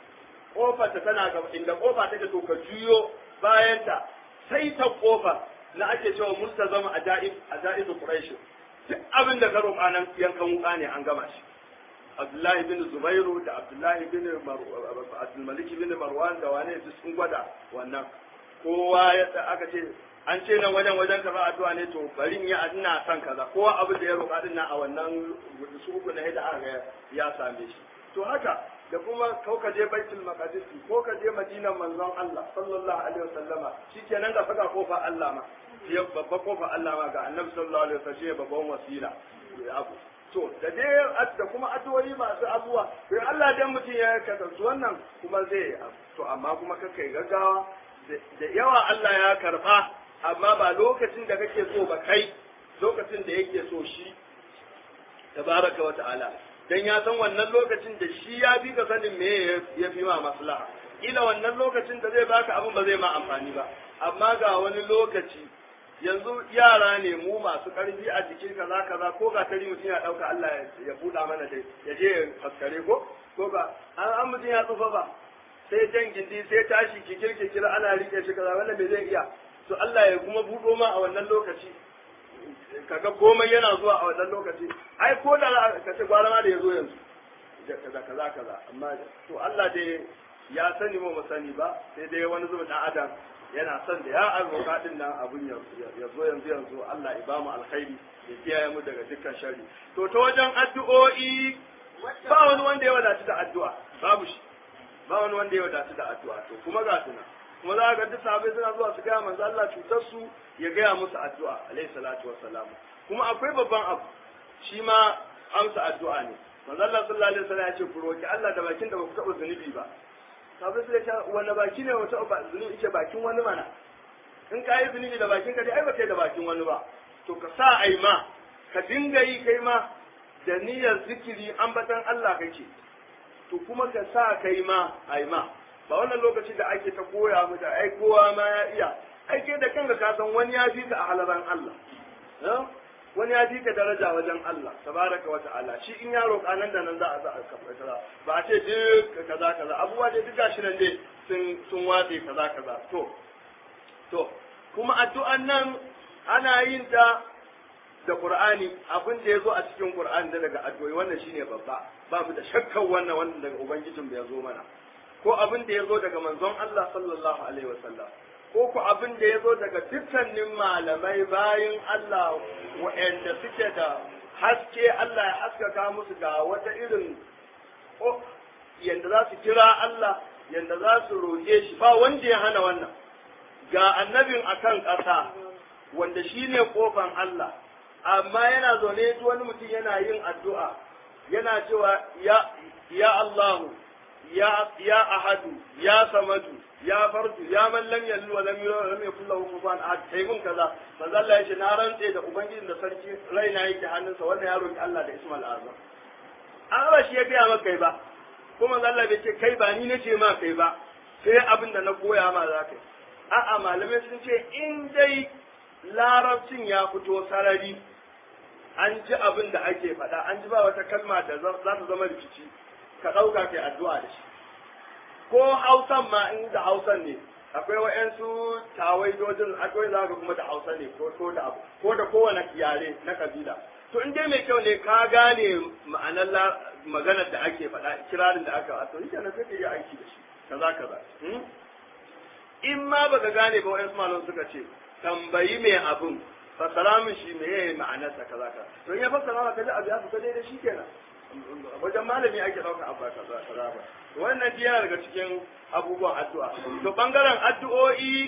Speaker 1: kofar ta tana gaba inda kofa take to ka juyo bayan ta sai ta kofa na ake cewa multazam ajaib ajaib quraish duk abin da ka roƙa nan yankan wuka ne an gama shi Abdullahi bin Zubairu da Abdullahi bin Abdulmalik bin Marwan da wane su sun gwada wannan kowa ya aka ce an ce nan wajen wajen kaza addu'a ne to bari in yi ina son kaza kowa abin da ya roƙa din nan a wannan su uku na da aka ya same shi to haka da kuma ko ka je baitul maqdis ko ka je madinan manzon Allah sallallahu alaihi wasallama shikenan da faga kofa Allah ma ya babba kofa Allah ma ga annabi sallallahu alaihi wasallam babban wasila abu to da dai da kuma addu'o'i masu abuwa to Allah dan mutum ya kasance wannan kuma zai to amma kuma kai gaggawa da yawa Allah ya karba amma ba lokacin da kake so ba kai lokacin da yake so shi tabaraka wa ta'ala dan ya san wannan lokacin da shi ya fi ka sanin me ya fi ma maslaha ila wannan lokacin da zai baka abin ba zai ma amfani ba amma ga wani lokaci yanzu yara ne mu masu karfi a jikin kaza kaza ko ga tari mutum ya dauka Allah ya buɗa mana dai ya je ya faskare ko ko ga an an mutum ya tsufa ba sai jan gindi sai tashi kikir kikir ana rike shi kaza wannan bai zai iya to Allah ya kuma buɗo ma a wannan lokaci kaga komai yana zuwa a wannan lokaci ai ko da ka ce gwara ma da ya zo yanzu kaza kaza kaza amma to Allah dai ya sani mu sani ba sai dai wani zuba dan adam yana son da ya alroka din nan abun ya zo yanzu yanzu Allah ya ba mu alkhairi ya kiyaye mu daga dukkan sharri to ta wajen addu'o'i ba wani wanda ya wadatu da addu'a babu shi ba wani wanda ya wadatu da addu'a to kuma ga tuna kuma za ga duk sahabbai suna zuwa su gaya manzo Allah cutar su ya gaya musu addu'a alayhi salatu wassalam kuma akwai babban abu shi ma amsa addu'a ne manzo Allah sallallahu alaihi wasallam ya ce ku roki Allah da bakin da ba ku taɓa zunubi ba sabai sai ta wani baki ne wata ba zunubi ce bakin wani mana in ka yi zunubi da bakin ka dai ai ba kai da bakin wani ba to ka sa ai ma ka dinga yi kai ma da niyyar zikiri ambatan Allah kake to kuma ka sa kai ma ai ma ba wannan lokaci da ake ta koya mu da ai kowa ma ya iya ai ke da kanka ka san wani ya fi ka a halaran Allah wani ya fi ka daraja wajen Allah tabaraka wa ta'ala shi in ya roƙa nan da nan za a za a kafa ba a ce duk kaza kaza abubuwa dai duk gashi nan dai sun sun watse kaza kaza to to kuma addu'an nan ana yin ta da Qur'ani abin da ya zo a cikin Qur'ani da daga addu'o'i wannan shine babba babu da shakkar wannan wannan daga ubangijin da ya zo mana ko abin da ya zo daga manzon Allah sallallahu alaihi wasallam ko ku abin da ya zo daga dukkanin malamai bayan Allah waɗanda suke da haske Allah ya haskaka musu ga wata irin yadda za su kira Allah yadda za su roƙe shi ba wanda ya hana wannan ga annabin akan ƙasa wanda shi ne ƙofan Allah amma yana zaune wani mutum yana yin addu'a yana cewa ya ya Allahu ya ya ahadu ya samadu ya fardu ya man lam yallu wa lam yulad wa lam yakul lahu kufuwan ahad kai mun kaza manzo Allah yace na rantse da ubangijin da sarki raina yake hannunsa wannan ya roki Allah da ismal azam an ba shi ya biya maka kai ba kuma manzo Allah bai ce kai ba ni nace ma kai ba sai abin da na koya ma za ka a'a malamai sun ce in dai larabcin ya fito sarari an ji abin da ake faɗa an ji ba wata kalma da za ta zama rikici ka ɗauka kai addu'a da shi ko hausan ma in da hausan ne akwai wa'yansu tawaidojin akwai za ka kuma da hausa ne ko da abu ko da kowane yare na kabila to in dai mai kyau ne ka gane ma'anar maganar da ake faɗa kirarin da aka wato shi kenan sai ka yi aiki da shi kaza kaza in ma baka gane ba wa'yansu malam suka ce tambayi mai abin fassara min shi me yayi ma'anarsa kaza kaza to in ya fassara maka da abu ya fita daidai shi kenan wajen malami ake ɗauka abba kaza kaza ba wannan yana daga cikin abubuwan addu'a to bangaren addu'o'i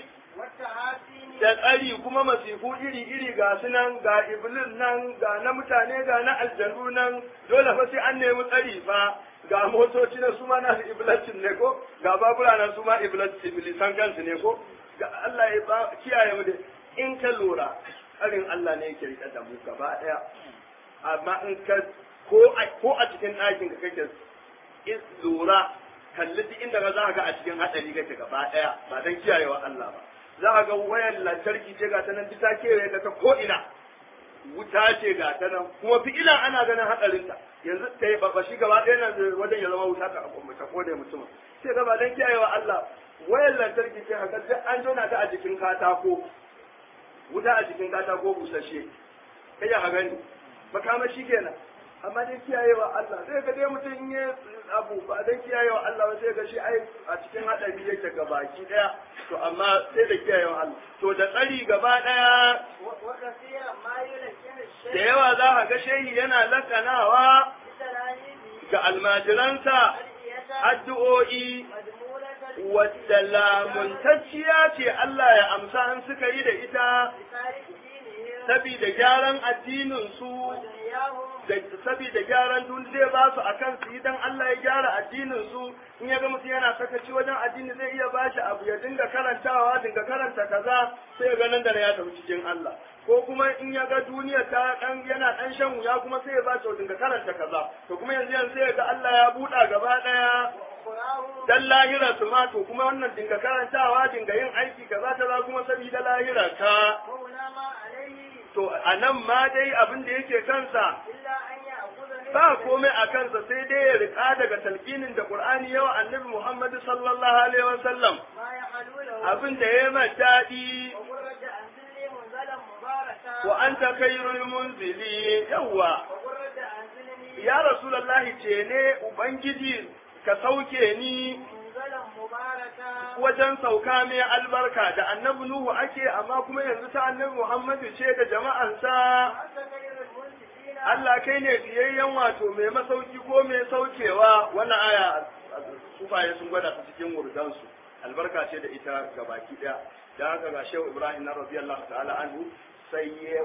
Speaker 1: da tsari kuma masifu iri iri ga su nan ga iblis nan ga na mutane ga na aljanu nan dole fa sai an nemi tsari fa ga motoci na su ma na iblisin ne ko ga babura na su ma iblisan kansu ne ko ga Allah ya kiyaye mu da in ka lura tsarin Allah ne yake rike da mu gaba daya amma in ka ko a cikin ɗakin ka kake in lura kalli duk inda ka za ka ga a cikin haɗari kake gaba ɗaya ba don kiyayewa Allah ba za ka ga wayar lantarki ce ga ta nan ta kewaye ka ta ko ina wuta ce ga ta nan kuma fi ila ana ganin haɗarinta yanzu ta yi babashi gaba ɗaya nan wajen ya zama wuta ta ta kone mutum sai ga ba don kiyayewa Allah wayar lantarki ce haka duk an jona ta a jikin katako wuta a cikin katako busasshe kai ya gani makamashi kenan amma dai kiyayewa Allah sai ga dai mutum in yi abu ba dan kiyayewa Allah ba sai ga shi ai a cikin hadari yake ga baki daya to amma sai da kiyayewa Allah to da tsari gaba daya
Speaker 2: وكثيرا ما يلكن
Speaker 1: da
Speaker 2: الشيء
Speaker 1: yawa za ka ga shehi yana lakanawa
Speaker 2: بتلاميذه
Speaker 1: ga almajiransa
Speaker 2: أدعية
Speaker 1: addu'o'i
Speaker 2: مضمونة
Speaker 1: wadda lamuntacciya ce Allah ya amsa an suka yi da ita
Speaker 2: لتارك دينهم
Speaker 1: sabida gyaran addininsu
Speaker 2: ودنياهم
Speaker 1: da saboda gyaran dun zai ba su akan su idan Allah ya gyara addinin su in ya ga mutum yana sakaci wajen addini zai iya ba shi abu ya dinga karantawa dinga karanta kaza sai ya ga nan da ya tafi cikin Allah ko kuma in ya ga duniya ta dan yana dan shan wuya kuma sai ya ba shi dinga karanta kaza to kuma yanzu yanzu sai ya ga Allah ya buɗa gaba daya
Speaker 2: وأخراهم
Speaker 1: dan lahira su ma to kuma wannan dinga karantawa dinga yin aiki kaza ta za kuma saboda lahira ka
Speaker 2: وهنا ما عليه
Speaker 1: to a nan ma dai abin da yake kansa
Speaker 2: إلا أن يأخذ منه
Speaker 1: ba komai a kansa sai dai ya rika daga talqinin da Qur'ani yawa annabi Muhammad sallallahu alaihi wasallam
Speaker 2: ما يحل له
Speaker 1: abin da ya mai daɗi
Speaker 2: وقرة أنزلني منزلا مباركا
Speaker 1: wa anta khairul munzili yawa
Speaker 2: وقرة أنزلني
Speaker 1: ya rasulullahi ce ne ubangiji ka sauke ni
Speaker 2: منزلا مباركا
Speaker 1: wajen sauka mai albarka da annabi Nuhu ake amma kuma yanzu ta annabi Muhammadu ce da jama'ansa
Speaker 2: وأنت خير المنزلين
Speaker 1: Allah kai ne biyayyen wato mai masauki ko mai saukewa wannan aya sufaye sun gwada ta cikin wurdansu albarka ce da ita ga baki daya dan haka ga Shehu Ibrahim na radiyallahu ta'ala anhu sai ya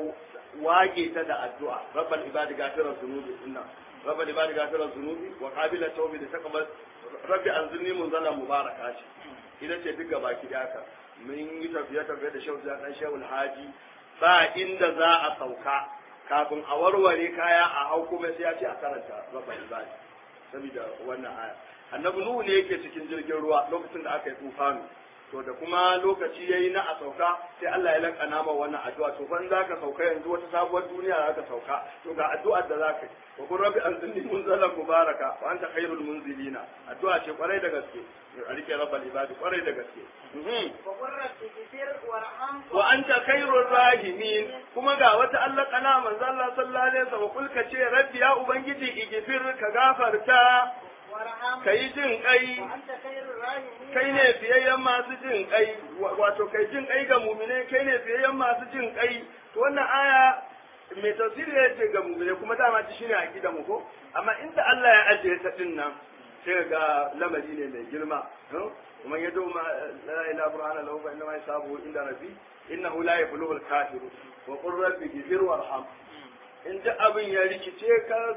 Speaker 1: wage ta da addu'a rabbal ibadi gafirar zunubi inna rabbal ibadi gafirar zunubi wa qabila tawbi da taqabbal rabbi anzilni munzalan mubaraka ce ita ce duk ga baki daya ka mun yi tafiye tafiye da Shehu Zan Shehu Alhaji ba inda za a sauka kafin a warware kaya a hau kuma sai ya ce a karanta rabban ibadi saboda wannan aya annabi nuhu ne yake cikin jirgin ruwa lokacin da aka yi tufanu to da kuma lokaci yayi na a sauka sai Allah ya lakana ma wannan addu'a to ban zaka sauka yanzu wata sabuwar duniya zaka sauka to ga addu'ar da zaka yi wa kun rabbi anzilni munzalan mubaraka wa anta khairul munzilina addu'a ce kwarai da gaske a rike rabbal ibadi kwarai da gaske Mhm.
Speaker 2: وقرة اغفر وارحم
Speaker 1: wa anta khairur rahimin kuma ga wata Allah kana manzo Allah sallallahu alaihi wasallam kulka ce rabbi ya ubangiji igfir ka gafarta
Speaker 2: وارحم
Speaker 1: kai jin kai
Speaker 2: وأنت خير الراحمين
Speaker 1: kai ne fiyayyen masu jin kai wa- wato kai jin kai ga mumine kai ne fiyayyen masu jin kai to wannan aya mai tafsiri ya ce ga mumine kuma dama ci shine aqida mu ko amma inda Allah ya ajiye ta din nan sai ga lamari ne mai girma kuma ya do ma la ilaha burhana lahu fa inna ma yasabu inda rabbi innahu la yablughul kafiru wa qur rabbi ghfir warham in duk abin ya rikice ka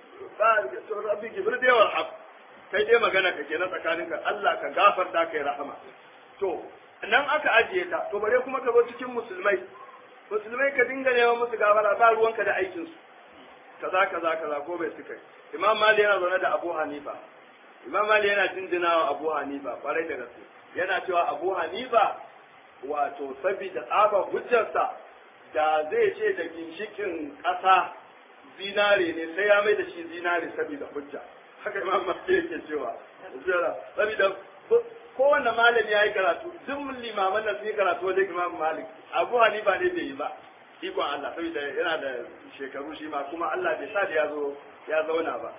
Speaker 1: ba to rabbi ghfir dai warham kai dai magana ka kenan tsakaninka Allah ka gafarta kai rahama to nan aka ajiye ta to bare kuma ka zo cikin musulmai musulmai ka dinga neman musu gafara ba ruwanka da aikin su kaza kaza kaza ko bai suka yi imam mali yana zaune da abu hanifa imam mali yana jinjinawa abu hanifa kwarai da gaske yana cewa abu hanifa wato saboda tsaba hujjarsa da zai ce da ginshikin ƙasa zinare ne sai ya mai da shi zinare saboda hujja haka imam malik yake cewa saboda kowanne malami ya yi karatu duk limaman da sun yi karatu wajen imam malik abu hanifa ne bai yi ba ikon Allah saboda yana da shekaru shi ma kuma Allah bai sa da ya zo ya zauna ba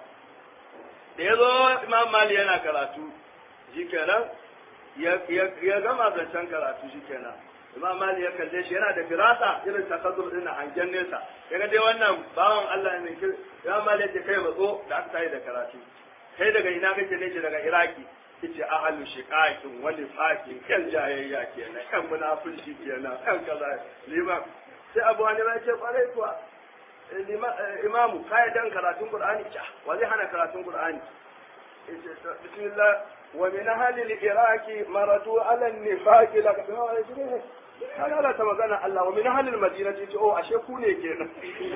Speaker 1: da ya zo imam malik yana karatu shi kenan ya gama zancen karatu shi kenan imam mali ya kalle shi yana da firasa irin takazzur din hangen nesa ya ga dai wannan bawan Allah ne kir imam mali ya ce kai matso da aka tayi da karatu kai daga ina kake ne ce daga iraki yace ahalu shiqaqin wa nifaqin kan jayayya kenan kan munafiki kenan kan kaza liman sai abu hanifa ya ce kwarai kuwa imamu kai dan karatun qur'ani ca wa zai hana karatun qur'ani bismillah wa min ahli al-iraqi maratu ala an-nifaq la kaga Allah ta magana Allah wa min ahli al-madinati ce oh ashe ku ne kenan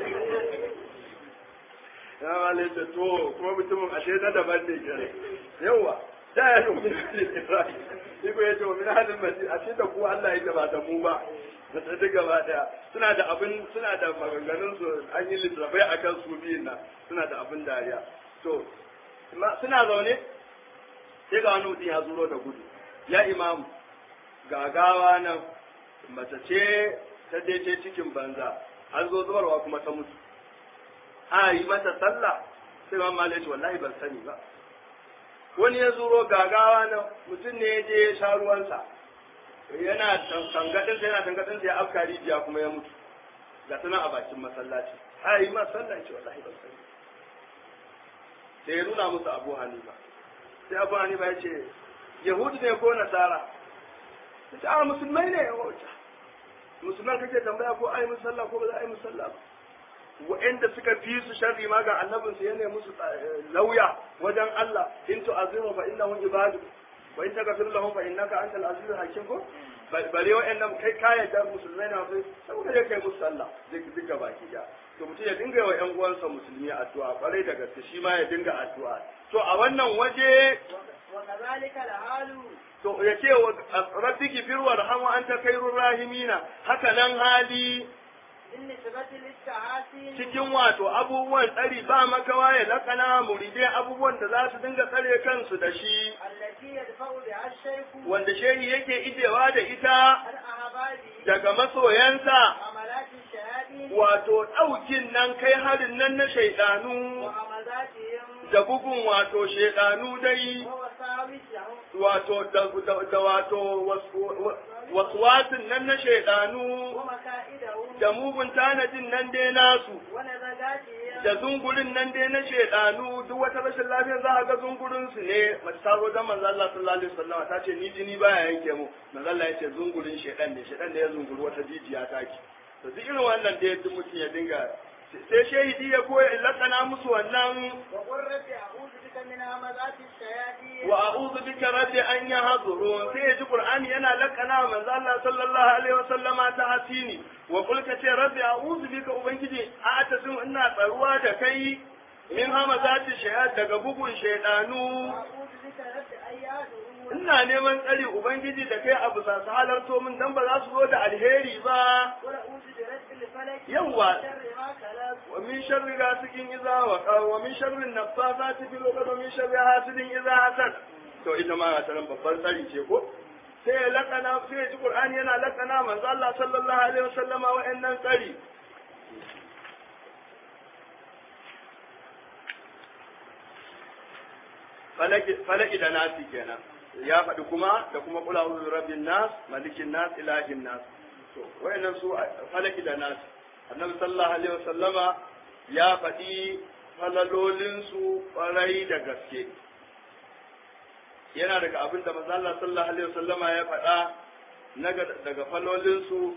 Speaker 1: ya wale ta to kuma mutumin ashe na daban ne kenan yawa da ya yi min ahli al-iraqi shi ko yace wa min ahli al-madinati ashe da ku Allah ya ba da mu ba da ta gaba daya suna da abin suna da maganganun su an yi littafai akan su biyun nan suna da abin dariya to suna zaune sai ga wani mutum ya zuro da gudu ya imamu gagawa nan mace ce ta daidai cikin banza an zo zubarwa kuma ta mutu a yi mata sallah sai ma mala ya ce wallahi ban sani ba wani ya zuro gagawa na mutum ne ya je ya sha ruwansa yana tangadin yana tangadin sai ya afka rijiya kuma ya mutu ga tana a bakin masallaci a yi ma sallah ya ce wallahi ban sani sai ya nuna musu abu hanifa sai abu hanifa ya ce yahudu ne ko nasara ya ce a musulmai ne ya wuce musulman kake tambaya ko ai musalla ko ba za a yi musalla ba wa'anda suka fi su sharri ma ga annabin su yana musu lauya wajen Allah in tu'azimu fa innahum ibadu wa in taghfir lahum fa innaka antal azizul hakim ko bare wa'annan kai ka yarda musulmai na sai saboda ya kai musu sallah zai duka baki da to mutum ya dinga wa ƴan uwansa musulmi addu'a kwarai da gaske shi ma ya dinga addu'a to a wannan waje
Speaker 2: وكذلك الحال
Speaker 1: to ya ce wa rabbi gifir warham wa anta khairur rahimina haka nan hali
Speaker 2: بالنسبة للتحاسين
Speaker 1: cikin wato abubuwan tsari ba makawa ya lakana muridai abubuwan da za su dinga tsare kansu da shi
Speaker 2: التي يدفع بها الشيخ
Speaker 1: wanda shehi yake ijewa da ita
Speaker 2: عن أهبابه
Speaker 1: daga masoyansa
Speaker 2: وعملات الشهادين
Speaker 1: wato ɗaukin nan kai harin nan na shaidanu
Speaker 2: وعملاتهم
Speaker 1: da bugun wato shaidanu dai
Speaker 2: ووساوسهم
Speaker 1: wato da, da, da wato wasu- waswasin nan na shaidanu
Speaker 2: ومكائدهم
Speaker 1: da mugun tanadin nan dai nasu
Speaker 2: ونزغاتهم
Speaker 1: da zungurin nan dai na shaidanu duk wata rashin lafiya za a ga zungurin su ne mace ta zo da manzo Allah sallallahu alaihi wasallam ta ce ni jini baya yanke mu manzo Allah ya ce zungurin shaidan ne shaidan ne ya zunguri wata jijiya ta ki to duk irin wannan dai duk mutum ya dinga sai shahidi ya koya in lakana musu wannan
Speaker 2: وقل رب أعوذ بك من همزات الشياطين
Speaker 1: wa a'udhu bika rabbi an yahdurun sai ya ji qur'ani yana lakana wa manzo Allah sallallahu alaihi wasallama ta hasini wa qul ka ce rabbi a'udhu bika ubangiji a atasin ina tsaruwa da kai min hamazati shayat daga bugun shaydanu
Speaker 2: وأعوذ بك رب أن يهدرون
Speaker 1: ina neman tsari ubangiji da kai abu sa su halarto min dan ba za su zo da alheri ba
Speaker 2: ونعوذ برب الفلك
Speaker 1: يوا.
Speaker 2: من شر ما خلق
Speaker 1: wa min sharri ghasikin idza waqa wa min sharri an-naffasati fil 'uqad wa min sharri hasidin idza hasad to ita ma ta nan babban tsari ce ko sai ya lakana sai ya ji qur'ani yana lakana manzo Allah sallallahu alaihi wasallama wa'annan tsari falaki falaki da nasi kenan ya faɗi kuma da kuma kula uzu rabbin nas malikin nas ilahin nas to wa'annan su falaki da nasi annabi sallallahu alaihi wasallama ya faɗi falalolinsu ƙwarai da gaske yana daga abin da manzo Allah sallallahu alaihi wasallama ya faɗa na ga- daga falolinsu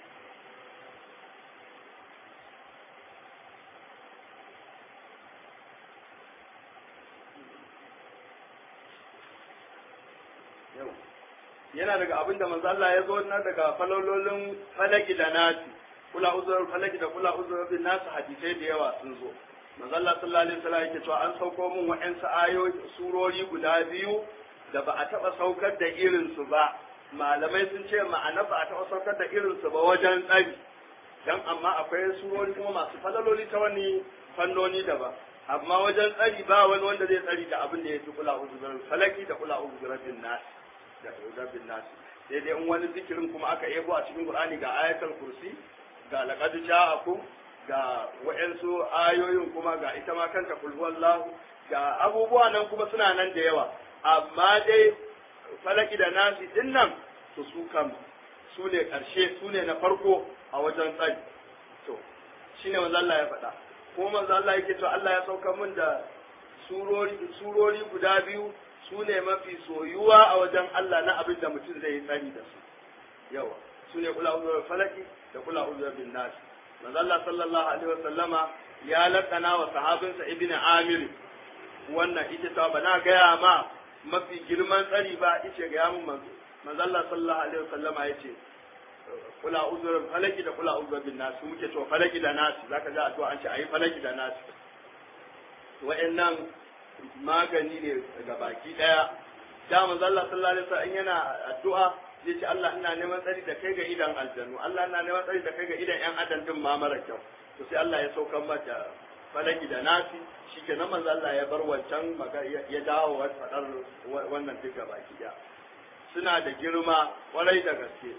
Speaker 1: Yau. yana daga abin da manzo Allah ya zo na daga falololin falaki da nasi kula uzur falaki da kula uzur bin nasu hadisai da yawa sun zo manzo Allah sallallahu alaihi wasallam yake cewa an sauko min wa'ansu ayoyi surori guda biyu da ba a taba saukar da irin su ba malamai sun ce ma'ana ba a taba saukar da irin su ba wajen tsari dan amma akwai surori kuma masu falaloli ta wani fannoni daban amma wajen tsari ba wani wanda zai tsari da abin da ya fi kula uzur falaki da kula uzur bin nasi da rabbin nasi sai dai in wani zikirin kuma aka yabo a cikin Qur'ani ga ayatul kursi ga laqad ja'akum ga wa'ansu ayoyin kuma ga ita ma kanta kul huwallahu ga abubuwa nan kuma suna nan da yawa amma dai falaki da nasi din nan to su kam su ne karshe su ne na farko a wajen tsari to shine manzo Allah ya faɗa ko manzo Allah yake to Allah ya sauka min da surori surori guda biyu su ne mafi soyuwa a wajen Allah na abin da mutum zai yi tsari da su yawa su ne kula uzur falaki da kula uzur bin nas manzo Allah sallallahu alaihi wa sallama ya lakana wa sahabinsa ibnu amir wannan ita ta ba na gaya ma mafi girman tsari ba ice ga yamun manzo manzo Allah sallallahu alaihi wa sallama yace kula uzur falaki da kula uzur bin nas muke to falaki da nas zaka ga addu'a an ce ayi falaki da nas wa'annan magani ne daga baki daya da manzo Allah sallallahu alaihi wasallam yana addu'a zai ce Allah ina neman tsari da kai ga idan aljannu Allah ina neman tsari da kai ga idan yan adam din ma mara kyau to sai Allah ya saukar mata falaki da nasi shikenan manzo Allah ya bar wancan maga- ya ya dawo wa fadar wannan duka baki daya suna da girma kwarai da gaske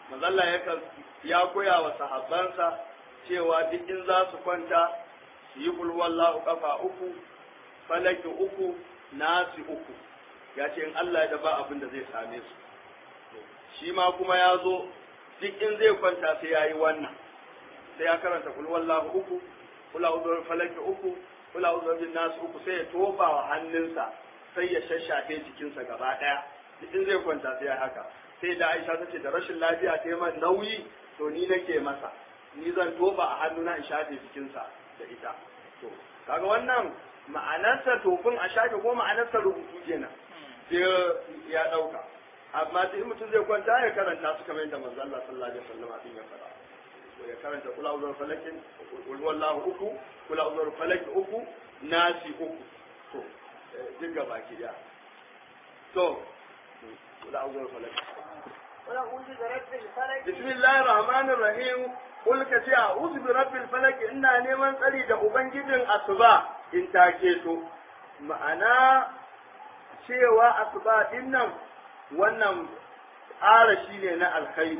Speaker 1: manzalla ya koya wa sahabbansa cewa duk in za su kwanta su yi kulwallahu kafa uku falaki uku nasi uku ya ce in Allah ya ba abin da zai same su shi ma kuma ya zo duk in zai kwanta sai ya yi wannan sai ya karanta kulwallahu uku kula uzurin falaki uku kula uzurin nasu uku sai ya tofa wa hannunsa sai ya shashafe jikinsa gaba ɗaya duk in zai kwanta sai ya haka sai da Aisha ta ce da rashin lafiya ta yi man nauyi to ni nake masa ni zan tofa a hannuna in shafe jikinsa da ita to kaga wannan ma'anarsa tofin a shafe ko ma'anarsa rubutu kenan sai ya ɗauka amma sai in mutum zai kwanta ya karanta su kamar yadda manzo Allah sallallahu alaihi wasallam abin ya faɗa ya karanta kula uzur falakin kul wallahu uku kula uzur falaki uku nasi uku to duk gaba ki da to kula uzur falaki
Speaker 2: ولا أعوذ برب الفلك
Speaker 1: bismillahir rahmanir rahim kul ka ce a'udhu bi rabbil falak ina neman tsari da ubangijin asuba in take to ma'ana cewa asuba din nan wannan arashi ne na alkhairi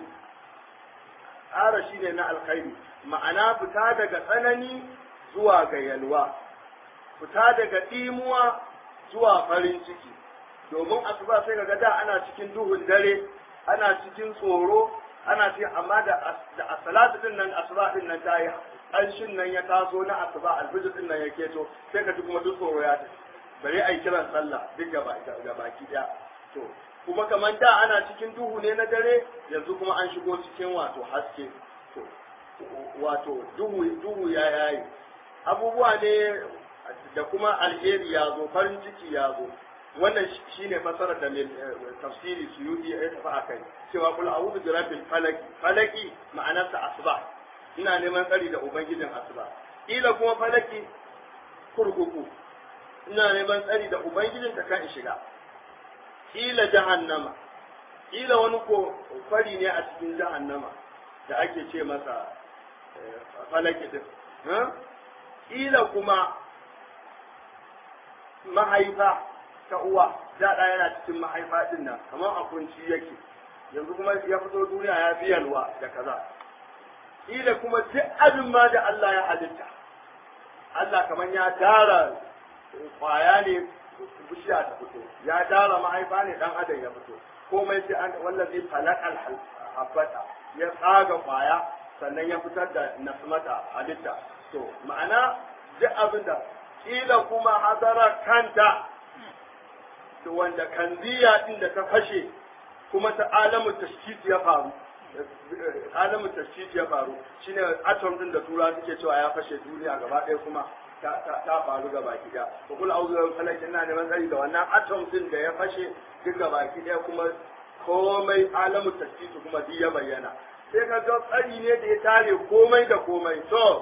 Speaker 1: arashi ne na alkhairi ma'ana fita daga tsanani zuwa ga yalwa fita daga ɗimuwa zuwa farin ciki domin asuba sai ga da ana cikin duhun dare ana cikin tsoro ana cikin amma da da asalatu din nan asuba din nan tayi ƙanshin nan ya taso na asuba alfijir din nan ya keto sai ka ji kuma duk tsoro ya tafi bare ai kiran sallah duk gaba baki daya to kuma kamar da ana cikin duhu ne na dare yanzu kuma an shigo cikin wato haske to wato duhu duhu ya yayi abubuwa ne da kuma alheri ya zo farin ciki ya zo wannan shine fasarar da mai tafsiri suyudi ya tafi a kai cewa kul a'udhu bi rabbil falaki falaki ma'anarsa asuba ina neman tsari da ubangijin asuba ila kuma falaki kurkuku ina neman tsari da ubangijin ta kan in shiga ila jahannama ila wani ko fari ne a cikin jahannama da ake ce masa falaki din ila kuma mahaifa ta uwa da ɗa yana cikin mahaifa din nan kamar a kunci yake yanzu kuma ya fito duniya ya fi yalwa da kaza ila kuma duk abin ma da Allah ya halitta Allah kamar ya dara kwaya ne bishiya ta fito ya dara mahaifa ne dan adam ya fito komai sai an wallazi falaqal habbata ya tsaga kwaya sannan ya fitar da nasmata halitta to ma'ana duk abin da kila kuma hadara kanta to wanda kanziya din da ta fashe kuma ta alamu tashkit ya faru alamu tashkit ya faru shine atom din da tura suke cewa ya fashe duniya gaba ɗaya kuma ta faru ga baki ɗaya ko kula auzu da falak ina neman tsari da wannan atom din da ya fashe duk ga baki ɗaya kuma komai alamu tashkit kuma duk ya bayyana sai ka ga tsari ne da ya tare komai da komai to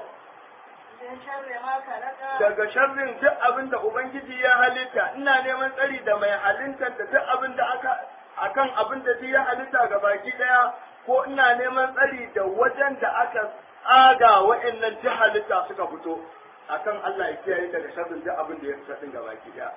Speaker 2: من شر ما خلق
Speaker 1: daga sharrin duk abin da Ubangiji ya halitta ina neman tsari da mai halitta da duk abin da aka akan abin da ya halitta ga baki daya ko ina neman tsari da wajen da aka tsaga wa'annan duk halitta suka fito akan Allah ya kiyaye daga sharrin duk abin da ya fita din ga baki daya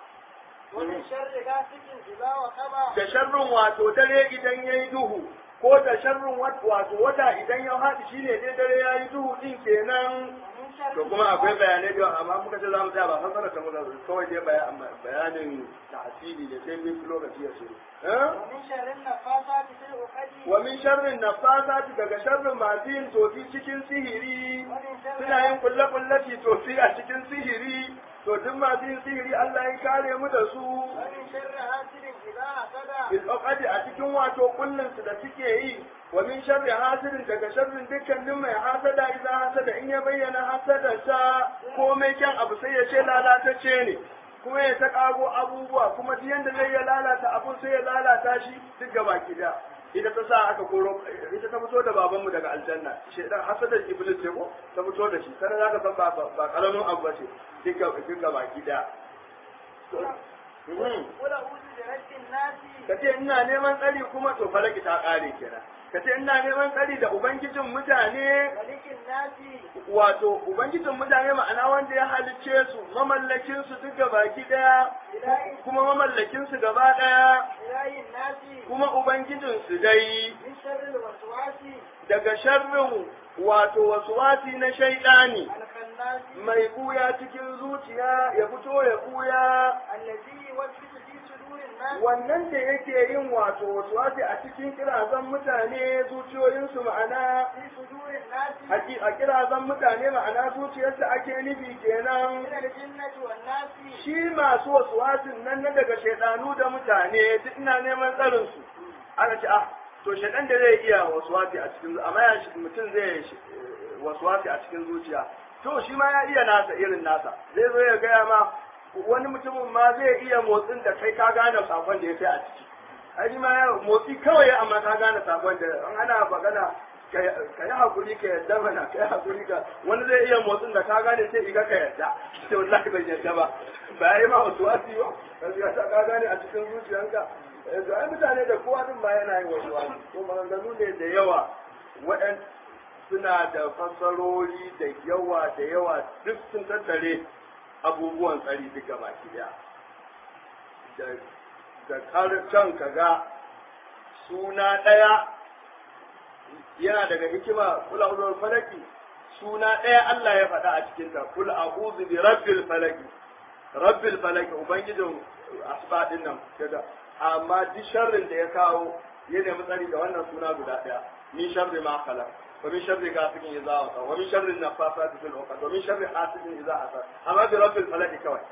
Speaker 2: ومن شر غاسق إذا وقب
Speaker 1: da sharrin wato dare idan yayi duhu ko da sharrin wato wata idan ya haɗu shine dai dare yayi duhu din kenan
Speaker 2: ومن شر
Speaker 1: to kuma akwai bayanai da amma muka ce za mu tsaya ba fasara ta muka kawai dai baya- bayanin tahsili da sai min lokaci ya shiru eh?
Speaker 2: ومن شر النفاثات في العقد
Speaker 1: wa min sharrin nafasati daga sharrin masu yin tofi cikin sihiri
Speaker 2: ومن شر
Speaker 1: suna yin kulle kulle ci tofi a cikin sihiri to duk masu yin sihiri Allah ya kare mu da su
Speaker 2: ومن شر حاسد إذا حسد
Speaker 1: bil uqadi a cikin wato kullun su da suke yi wa min sharri hasidin daga sharrin dukkanin mai hasada idan hasada in ya bayyana hasadarsa komai kyan abu sai ya ce lalatacce ne kuma ya ta kago abubuwa kuma duk yanda zai ya lalata abun sai ya lalata shi duk gaba da ita ta sa aka koro ita ta fito da babanmu daga aljanna shedan hasadar iblis ce ko ta fito da shi kada zaka san ba ba karamin abu ba ce duk gaba duk gaba da
Speaker 2: قل أعوذ برب الناس
Speaker 1: ka ce ina neman tsari kuma to falaki ta ƙare kenan ka ce ina neman tsari da ubangijin mutane
Speaker 2: ملك الناس
Speaker 1: wato ubangijin mutane ma'ana wanda ya halicce su mamallakin su duk baki daya
Speaker 2: إله
Speaker 1: kuma mamallakin su gaba daya
Speaker 2: إله الناس
Speaker 1: kuma ubangijin su dai
Speaker 2: من شر الوسواس
Speaker 1: daga sharrin wato waswasi na shaidani
Speaker 2: الخناس
Speaker 1: mai kuya cikin zuciya ya fito ya kuya
Speaker 2: الذي يوسوس في صدور الناس
Speaker 1: wannan da yake yin wato waswasi a cikin kirazan mutane zuciyoyinsu ma'ana
Speaker 2: في صدور الناس
Speaker 1: Haki- a kirazan mutane ma'ana zuciyarsa ake nufi kenan
Speaker 2: من الجنة والناس
Speaker 1: shi masu waswasin nan na daga shaidanu da mutane duk ina neman tsarin su aka ce ah to shaidan da zai iya waswasi a cikin amma ya shi- mutum zai shi- eh, waswasi a cikin zuciya to shi ma ya iya nasa irin nasa zai zo ya gaya ma wani mutumin ma zai iya motsin da kai ka gane sakon da ya kai a ciki ai shi ma ya motsi kawai amma ka gane sakon da an ana magana ka yi hakuri ka yadda mana ka yi hakuri ka wani zai iya motsin da ka gane sai iga ka yadda sai wallahi bai yadda ba ba ya yi ma wasu wasi ba ka ta ka gane a cikin zuciyanka Eh, to ai mutane da kowa din ma yana yin wasu wasi ko maganganu ne da yawa waɗan suna da fassarori da yawa da yawa duk sun tattare abubuwan tsari duk gaba ki daya da da karcan kaga suna ɗaya yana daga hikima kula ulul falaki suna ɗaya Allah ya faɗa a cikin ta kul a'udhu bi rabbil falaki rabbil falaki ubangijin asbadin nan kaga amma duk sharrin da ya kawo ya nemi tsari da wannan suna guda ɗaya min sharri ma khalaq wa min sharri ghasiqin idza waqa wa min sharri naffasati fil 'uqad wa min sharri hasidin idza hasad amma bi rabbil falaki kawai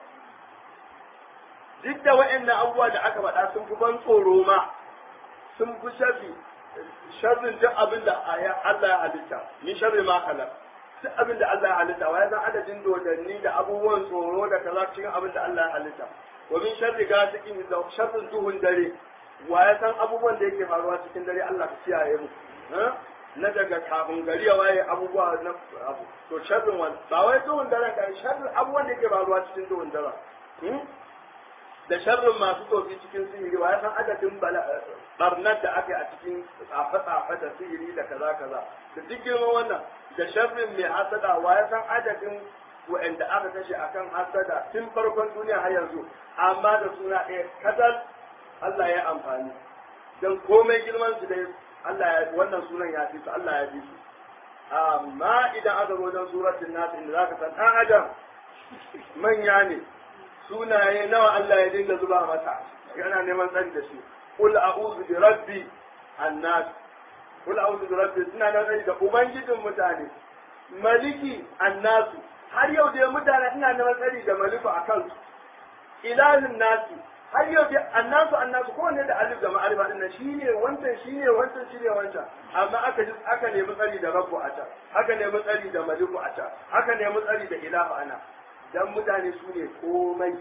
Speaker 1: duk da wa'annan abubuwa da aka faɗa sun fi ban tsoro ma sun fi sharri sharrin duk abin da Allah ya halitta min sharri ma khalaq duk abin da Allah ya halitta wa ya san adadin dodanni da abubuwan tsoro da kaza cikin abin da Allah ya halitta wa min sharri gasiqin da sharrin duhun dare wa ya san abubuwan da yake faruwa cikin dare Allah ka kiyaye mu ha? na daga kafin gari ya waye abubuwa na abu to sharrin wani ba wai duhun dare ka sharrin abubuwan da yake faruwa cikin duhun dare hmm? da sharrin masu tofi cikin sihiri wa ya san adadin barnar da aka yi a cikin tsafe-tsafe da sihiri da kaza kaza da duk girman wannan da sharrin mai hasada wa ya san adadin wa'anda aka kashe akan hasada tun farkon duniya har yanzu amma da suna ɗaya kadal Allah ya amfani don komai girman su dai Allah ya wannan sunan ya fi su Allah ya fi su amma idan aka zo don suratul nas inda zaka san dan adam manya ne sunaye nawa Allah ya dinga zuba masa yana neman tsari da shi qul a'udhu bi rabbi annas qul a'udhu bi rabbi suna nan tsari da ubangijin mutane maliki annasu har yau da mutane ina neman tsari da maliku akan su ilahin nasi har yau da annasu annasu kowanne da alif da ma'arifa din nan shine wancan shine wancan shine wancan amma aka ji aka nemi tsari da rabbu a can aka nemi tsari da maliku a can aka nemi tsari da ilahu ana dan mutane su ne komai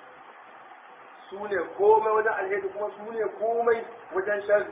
Speaker 1: su ne komai wajen alheri kuma su ne komai wajen sharri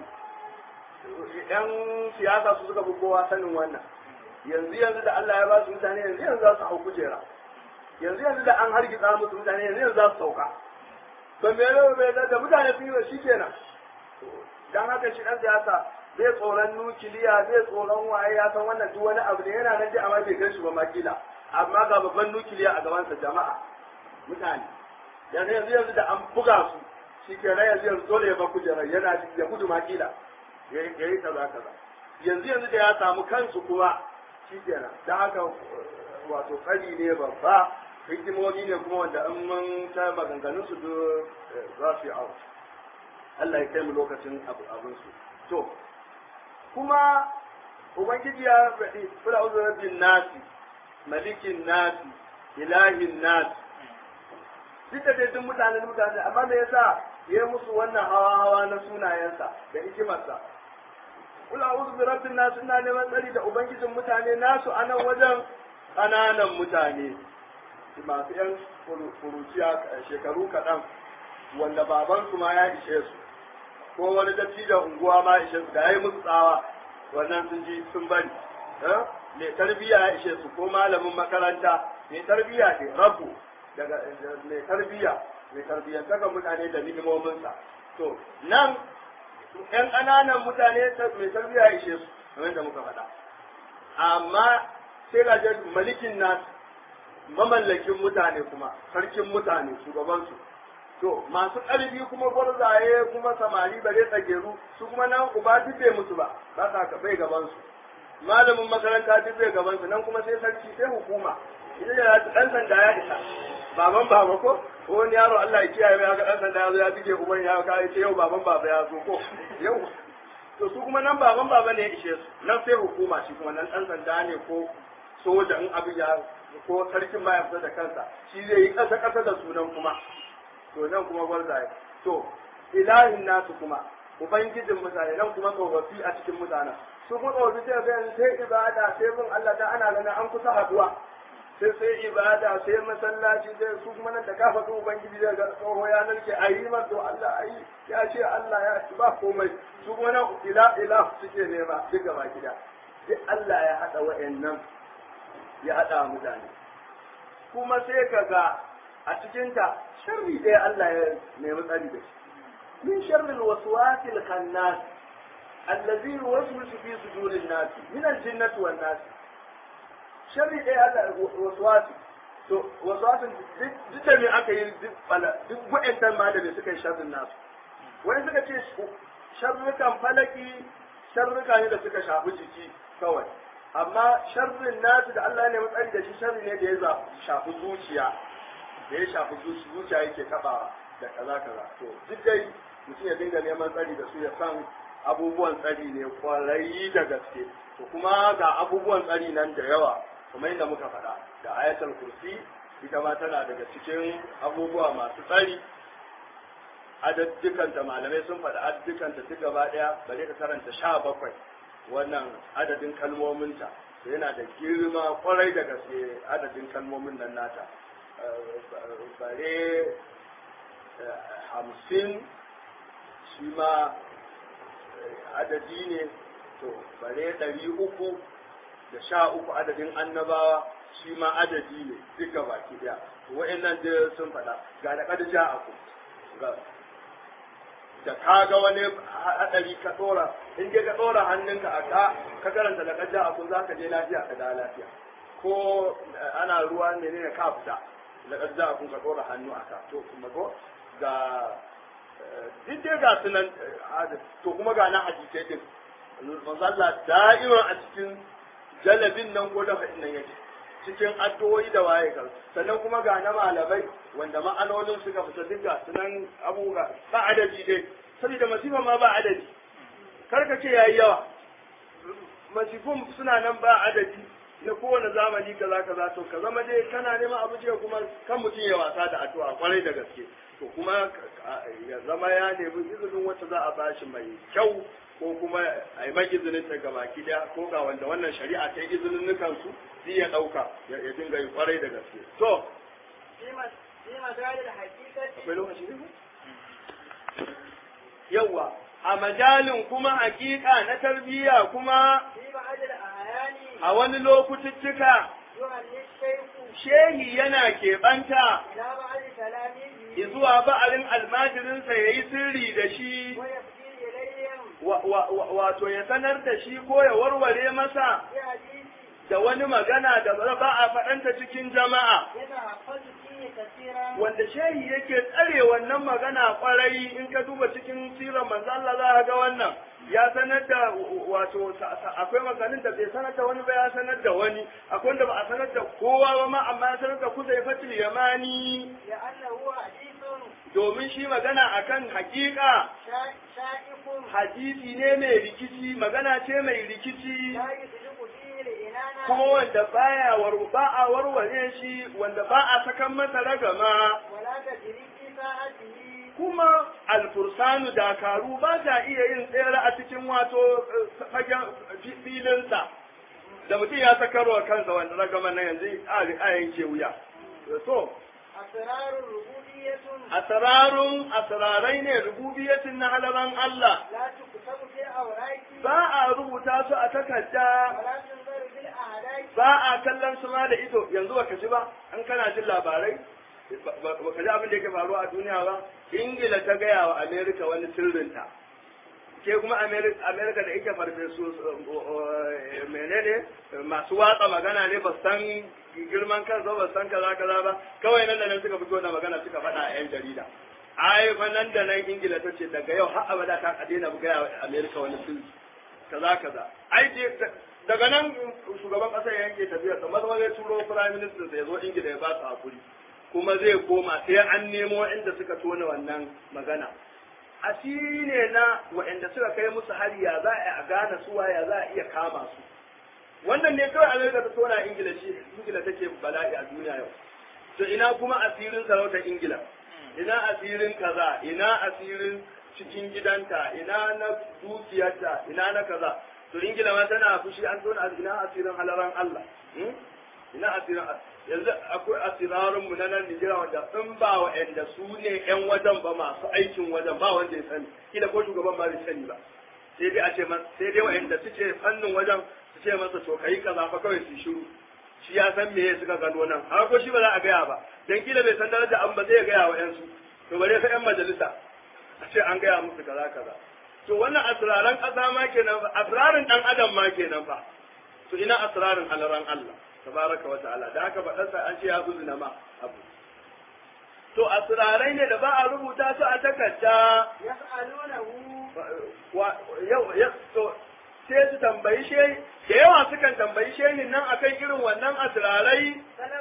Speaker 1: yan siyasa su suka fi kowa sanin wannan yanzu yanzu da Allah ya ba su mutane yanzu yanzu za su hau kujera yanzu yanzu da an hargitsa musu mutane yanzu yanzu za su sauka to me ne me da mutane sun yi shi kenan dan haka shi dan siyasa zai tsoron nukiliya zai tsoron waye ya san wannan duk wani abu ne yana nan dai amma bai gan shi ba makila amma ga babban nukiliya a gabansa jama'a mutane yanzu yanzu yanzu da an buga su shi kenan yanzu yanzu dole ya ba kujerar yana ya gudu makila ya yi kaza kaza yanzu yanzu da ya samu kansu kuma shi kenan da haka wato kari ne babba hikimomi ne kuma wanda in mun ta maganganun su duk za su yi awa Allah ya kai mu lokacin abin su to kuma ubangiji ya faɗi kula uzu rabbin nasi malikin nasi ilahin nasi duk da dai duk mutanen mutane amma me yasa ya musu wannan hawa hawa na sunayensa da hikimarsa kula a'udhu bi rabbin nas ina neman tsari da ubangijin mutane nasu a nan wajen ƙananan mutane masu yan furuciya shekaru kaɗan wanda babansu ma ya ishe su ko wani dattijan unguwa ma ishe su da ya yi musu tsawa wannan sun ji sun bari mai tarbiyya ya ishe su ko malamin makaranta mai tarbiyya ne rabu daga mai tarbiyya mai tarbiyyantaka mutane da ni'imominsa to nan ‘yan ƙananan mutane mai tarbiyya ya ishe su kamar da muka faɗa amma sai ga malikin nasu mamallakin mutane kuma sarkin mutane shugabansu to masu ƙarfi kuma gwarzaye kuma samari bare tsageru su kuma nan uba duk bai musu ba ba sa bai gabansu malamin makaranta duk zai gaban su nan kuma sai sarki sai hukuma ita da dan sanda ya isa baban baba ko wani yaro Allah ya kiyaye ya ga dan sanda ya zo ya bige uban ya ka ce yau baban baba ya zo ko yau to su kuma nan baban baba ne ya ishe su nan sai hukuma shi kuma nan dan sanda ne ko soja in abu ya ko sarkin ma ya fita da kansa shi zai yi kasa kasa da sunan kuma to nan kuma gwarzaye to ilahin nasu kuma ubangijin mutane nan kuma tsofaffi a cikin mutanen su kuma tsofaffi sai ga sai ibada sai bin Allah da ana ganin an kusa haduwa sai sai ibada sai masallaci sai su kuma nan da ka faɗi ubangiji zai ga tsoho ya narke a yi to Allah a yi ya ce Allah ya ci ba komai su kuma nan ila ila suke nema duk gaba gida duk Allah ya haɗa wa'annan ya haɗa mutane kuma sai ka ga a cikinta sharri ɗaya Allah ya nemi tsari da shi من شر الوسواس الخناس الذي يوسوس في صدور الناس من الجنة والناس شر ايه هذا الوسواس to waswasin duk da me aka yi duk bala duk wa'antan ma da suka yi sharrin nasu wani suka ce sharrukan falaki sharruka ne da suka shafi jiki kawai amma sharrin nasu da Allah ne matsari da shi sharri ne da ya shafi zuciya da ya shafi zuciya yake tabawa da kaza kaza to duk dai mutum ya dinga neman tsari da su ya san abubuwan tsari ne kwarai da gaske to kuma ga abubuwan tsari nan da yawa kuma inda muka faɗa da ayatul kursi ita ma tana daga cikin abubuwa masu tsari adaddukan da malamai sun faɗa adaddukan ta duk gaba ɗaya bare ka karanta sha bakwai wannan adadin kalmominta to yana da girma kwarai da gaske adadin kalmomin nan nata bare hamsin shi ma adadi ne to bare ɗari uku da sha uku adadin annabawa shi ma adadi ne duka baki ɗaya wa'annan da sun faɗa ga da kada ja aku da ka ga wani haɗari ka ɗora in ka ɗora hannunka a ka ka karanta da kada aku za ka je lafiya ka da lafiya ko ana ruwa ne ne ka fita da kada aku ka ɗora hannu a ka to kuma ko ga duk dai ga sunan to kuma ga na hadisai din manzalla da'iman a cikin jalabin nan ko da nan yake cikin addu'o'i da waye ga sannan kuma ga na malamai wanda ma'anonin suka fita duk ga sunan abubuwa ba adadi dai saboda masifa ma ba adadi karka ce yayi yawa masifun suna nan ba adadi na kowane zamani kaza kaza to ka zama dai kana neman abu jiya kuma kan mutum ya wasa da addu'a kwarai da gaske to kuma ya zama ya nemi izinin wacce za a bashi mai kyau ko kuma a yi mai izinin ta gaba daya ko ga wanda wannan shari'a ta yi izinin nukan su zai ya dauka ya dinga yi kwarai da gaske to akwai lokaci ne yawa a majalin kuma hakika na tarbiyya kuma a wani lokututtuka shehi yana keɓanta zuwa ba'arin almajirinsa ya yi sirri da shi wato ya sanar da shi ko ya warware masa da wani magana da ba a faɗanta cikin jama'a wanda shehi yake tsare wannan magana kwarai in ka duba cikin sirar manzo Allah za ka ga wannan ya sanar da wato akwai maganin da bai sanar da wani ba ya sanar da wani akwai wanda ba a sanar da kowa ba ma amma ya sanar da kuzai fatil yamani domin shi magana akan hakika hadisi ne mai rikici magana ce mai rikici kuma wanda baya war ba a warware shi wanda ba a sakan masa ragama kuma alfursanu dakaru ba ta iya yin tsere a cikin wato fagen filinsa da mutum ya sakarwa kansa wanda ragama na yanzu a yanke wuya so asrarun asrarai ne rububiyatin na halaran Allah ba a rubuta su a takarda ba a kallon su ma da ido yanzu baka ji ba an kana jin labarai baka ji abin da yake faruwa a duniya ba ingila ta gaya wa amerika wani sirrinta ke kuma amerika da ike farfesu menene masu watsa magana ne ba san girman kansa ba san kaza kaza ba kawai nan da nan suka fito da magana suka faɗa a yan jarida ai fa nan da nan ingila ta ce daga yau har abada ta daina gaya wa amerika wani sirri kaza kaza ai daga nan shugaban ƙasar ya yanke tafiya sa maza zai turo prime minister sai ya zo ingila ya ba su hakuri kuma zai koma sai an nemo inda suka tona wannan magana asiri ne na waɗanda suka kai musu hari ya za a gane suwa ya za a iya kama su wannan ne kawai amerika ta tona ingila shi ingila take bala'i a duniya yau to ina kuma asirin sarautar ingila ina asirin kaza ina asirin cikin gidanta ina na dukiyarta ina na kaza to ingila ma tana fushi an tona ina asirin halaran allah ina asirin yanzu akwai asirarin mu na nan Nijira wanda in ba wa'anda su ne yan wajen ba masu aikin wajen ba wanda ya sani kila ko shugaban ba zai sani ba sai dai a ce sai dai wa'anda suke fannin wajen su ce masa to kai kaza fa kawai su shiru shi ya san me suka gano nan har ko shi ba za a gaya ba dan kila bai san daraja an ba zai gaya wa yansu to bare fa yan majalisa a ce an gaya musu kaza kaza to wannan asraran kasa ma kenan fa asrarin dan adam ma kenan fa to ina asrarin halaran Allah tabaraka wa ta'ala da haka faɗarsa an ce ya zuna ma abu to asirarai ne da ba a rubuta su a takarda yau ya to sai su tambayi shehi da yawa sukan tambayi shehin nan akan irin wannan asirarai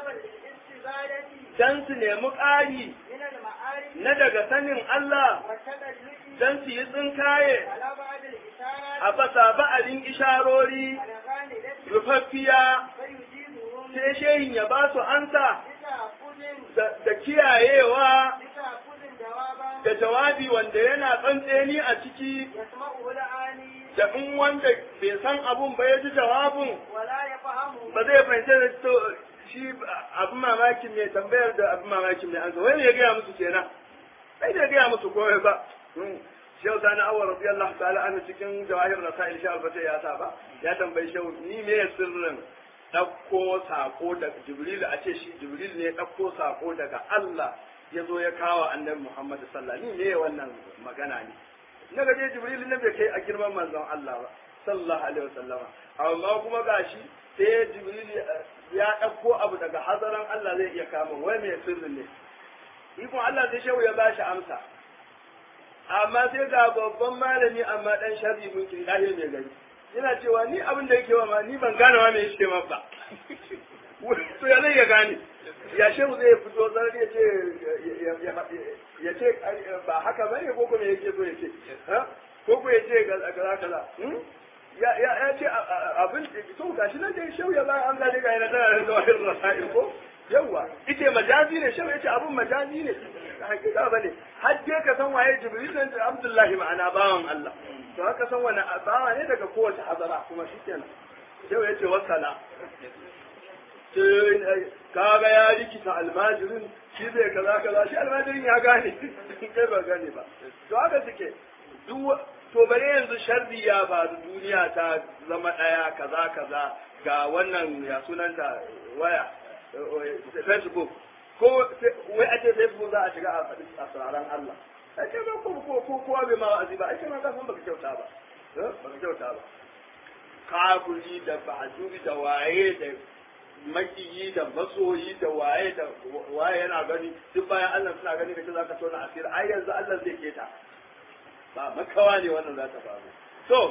Speaker 1: dan su nemi ƙari na daga sanin Allah dan su yi tsinkaye a basa ba'alin isharori rufaffiya sai shehin ya ba su ansa da kiyayewa da jawabi wanda yana tsantseni a ciki da in wanda bai san abun ba ya ji jawabin ba zai fahimci da to shi abin mamakin mai tambayar da abin mamakin mai ansa wani ya gaya musu kenan sai da gaya musu komai ba shehu sani awar radiyallahu ta'ala ana cikin jawahir rasail shi albata ya sa ba ya tambayi shehu ni me sirrin ɗauko sako daga Jibril a ce shi Jibril ne ɗauko sako daga Allah ya zo ya kawo annabi Muhammad sallallahu alaihi ne wannan magana ne na gaje Jibril ne bai kai a girman manzon Allah ba sallallahu alaihi wasallam amma kuma gashi sai Jibril ya ɗauko abu daga hazaran Allah zai iya kama wai mai sirri ne ikon Allah sai shehu ya bashi amsa amma sai ga babban malami amma dan sharri mun kin dahil mai gari yana cewa ni abin da yake wa ma ni ban gane ma me yake ma ba to ya zai ya gane ya shehu zai fito zan ya ce ya ce ba haka ba ne ko kuma yake so ya ce ko ko ya ce kaza kaza ya ya ya ce abin to gashi nan dai shehu ya ba an ga daga yana tana da zawahir rasail ko yawa ite majazi ne shehu ya ce abin majazi ne hakika ba ne har dai ka san waye jibril nan abdullahi ma'ana bawan Allah to haka san wani bawa ne daga kowace hazara kuma shi kenan yau ya ce wasala kaga ya rikita almajirin shi zai kaza kaza shi almajirin ya gane kai ba gane ba to haka suke duk to bare yanzu sharri ya faru duniya ta zama daya kaza kaza ga wannan ya sunanta waya facebook ko wai a ce facebook za a shiga a faɗi asiraran Allah ake ba ko ko ko kowa bai ma wa'azi ba ake ma ka san baka kyauta ba baka kyauta ba kafiri da ba'duri da waye da makiyi da masoyi da waye da waye yana gani duk bayan Allah suna gani kace zaka tona asiri ai yanzu Allah zai keta ba makawa ne wannan za ta faru to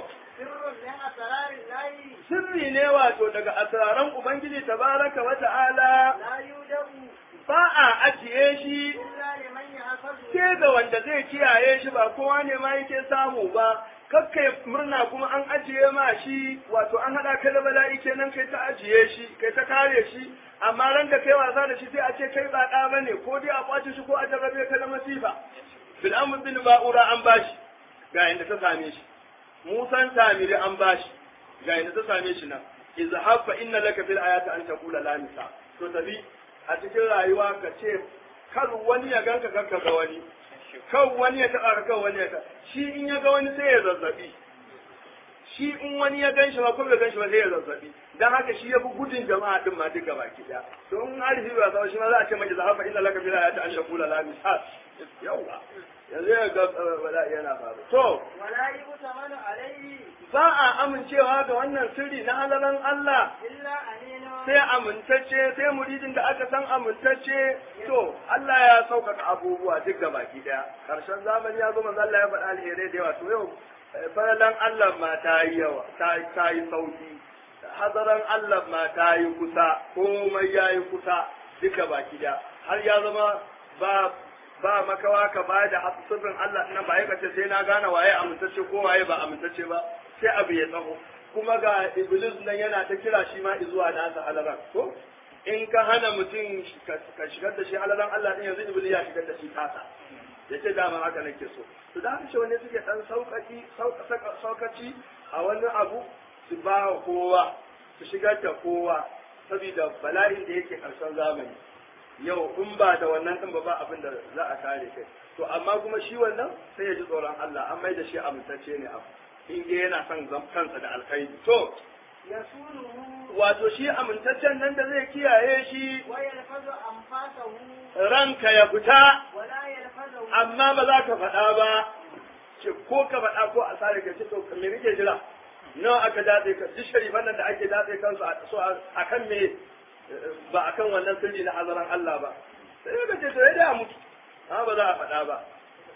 Speaker 1: sirri ne wato daga asraran ubangiji tabaraka wa ta'ala ba a ajiye shi ke ga wanda zai kiyaye shi ba kowa ne ma yake samu ba kakka murna kuma an ajiye ma shi wato an haɗa ka da bala'i kenan kai ta ajiye shi kai ta kare shi amma ran da kai wasa da shi sai a ce kai ba ɗa bane ko dai a kwace shi ko a jarrabe ka da masifa bil'amr bin ba'ura an bashi ga inda ta same shi musan samiri an bashi ga inda ta same shi nan izhab fa inna laka fil ayati an taqula la nisa to tabi a cikin rayuwa ka ce kar wani ya ganka kanka ga wani kan wani ya taɓa ka kan wani ya taɓa shi in ya ga wani sai ya zazzabi shi in wani ya gan shi ba kuma gan shi ba sai ya zazzabi dan haka shi ya fi gudun jama'a din ma duka baki daya don in arifi ba sa shi ma za a ce mai zahafa inna laka bila ya ta an shakula la misal yawa yanzu ya ga wala yana faru to
Speaker 2: wala yi mutamanu alaihi
Speaker 1: ba a amincewa ga wannan sirri na halalan Allah
Speaker 2: illa anino
Speaker 1: sai amintacce sai muridin da aka san amintacce to Allah ya sauƙaƙa abubuwa duk ga baki daya ƙarshen zamani ya zo manzo Allah ya faɗa alherai da yawa to yau falalan Allah ma ta yi yawa ta yi sauki hazaran Allah ma ta yi kusa komai ya yi kusa duka baki da har ya zama ba ba makawa ka ba da sirrin Allah nan ba ya kace sai na gane waye amintacce ko waye ba amintacce ba sai abu ya tsaho kuma ga iblis nan yana ta kira shi ma zuwa nasa halaran ko in ka hana mutum ka shigar da shi halaran Allah din yanzu iblis ya shigar da shi tasa ya ce dama haka nake so to da haka wani suke dan sauƙaƙi sauƙaci a wani abu su ba kowa su shigar da kowa saboda bala'in da yake ƙarshen zamani yau in ba da wannan ɗin ba ba abin da za a kare kai to amma kuma shi wannan sai ya ji tsoron Allah an mai da shi amintacce ne abu in dai yana son kansa da alkhairi to
Speaker 2: yasuluhu
Speaker 1: wato shi amintaccen nan da zai kiyaye shi
Speaker 2: wa yalfazu anfasahu
Speaker 1: ranka ya fita
Speaker 2: wa la yalfazu
Speaker 1: amma ba za ka faɗa ba ce ko ka faɗa ko a sare ka ce to me kake jira nawa aka datse ka duk sharifan nan da ake datse kansu a so a kan me ba a kan wannan sirri na hazaran Allah ba sai ka ce to ya da mutu amma ba za a faɗa ba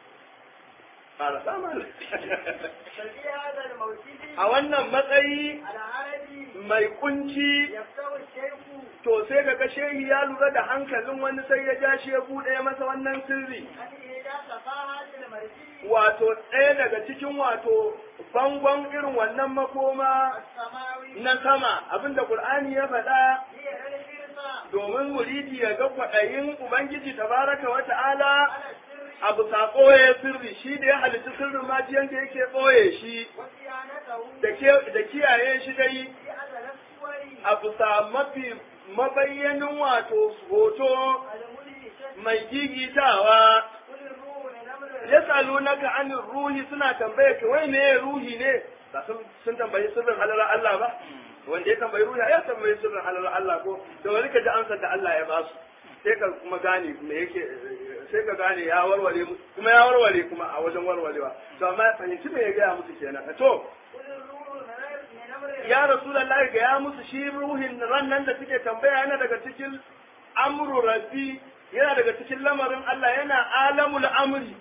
Speaker 1: fara samun
Speaker 2: ففي هذا الموجود
Speaker 1: a wannan matsayi
Speaker 2: العربي
Speaker 1: mai kunci
Speaker 2: يفتو الشيخ
Speaker 1: to sai ka ga shehi ya lura da hankalin wani sai ya ja shi ya buɗe masa wannan sirri
Speaker 2: أن إذا صفاها المرجي
Speaker 1: wato ɗaya daga cikin wato bangon irin wannan makoma
Speaker 2: السماوي
Speaker 1: na sama abinda Qur'ani ya faɗa
Speaker 2: هي الفرصة
Speaker 1: domin muridi ya ga kwaɗayin Ubangiji tabaraka wa ta'ala
Speaker 2: على السر
Speaker 1: abu sa ɓoye sirri shi da ya halitta sirrin majiyan da yake ɓoye shi
Speaker 2: وصيانته
Speaker 1: da ke- da kiyaye shi dai
Speaker 2: في أزل الصور
Speaker 1: abu sa mafi mabayyanin wato hoto
Speaker 2: المدهشة
Speaker 1: mai gigitawa
Speaker 2: كل الروح من أمر
Speaker 1: ya tsalo naka anin ruhi suna tambaye ka wai me ruhi ne ba sun sun tambayi sirrin halalar Allah ba wanda ya tambayi ruhi ya tambayi sirrin halalar Allah ko da wani ka ji ansar da Allah ya basu sai ka kuma gane me yake sai ka gane ya warware mu- kuma ya warware kuma a wajen warwarewa to amma ya fahimci me ya gaya musu kenan to
Speaker 2: كل الروح من أمر
Speaker 1: ya rasulullahi ga ya musu shi ruhin ran nan da suke tambaya yana daga cikin amru rabbi yana daga cikin lamarin Allah yana alamul amri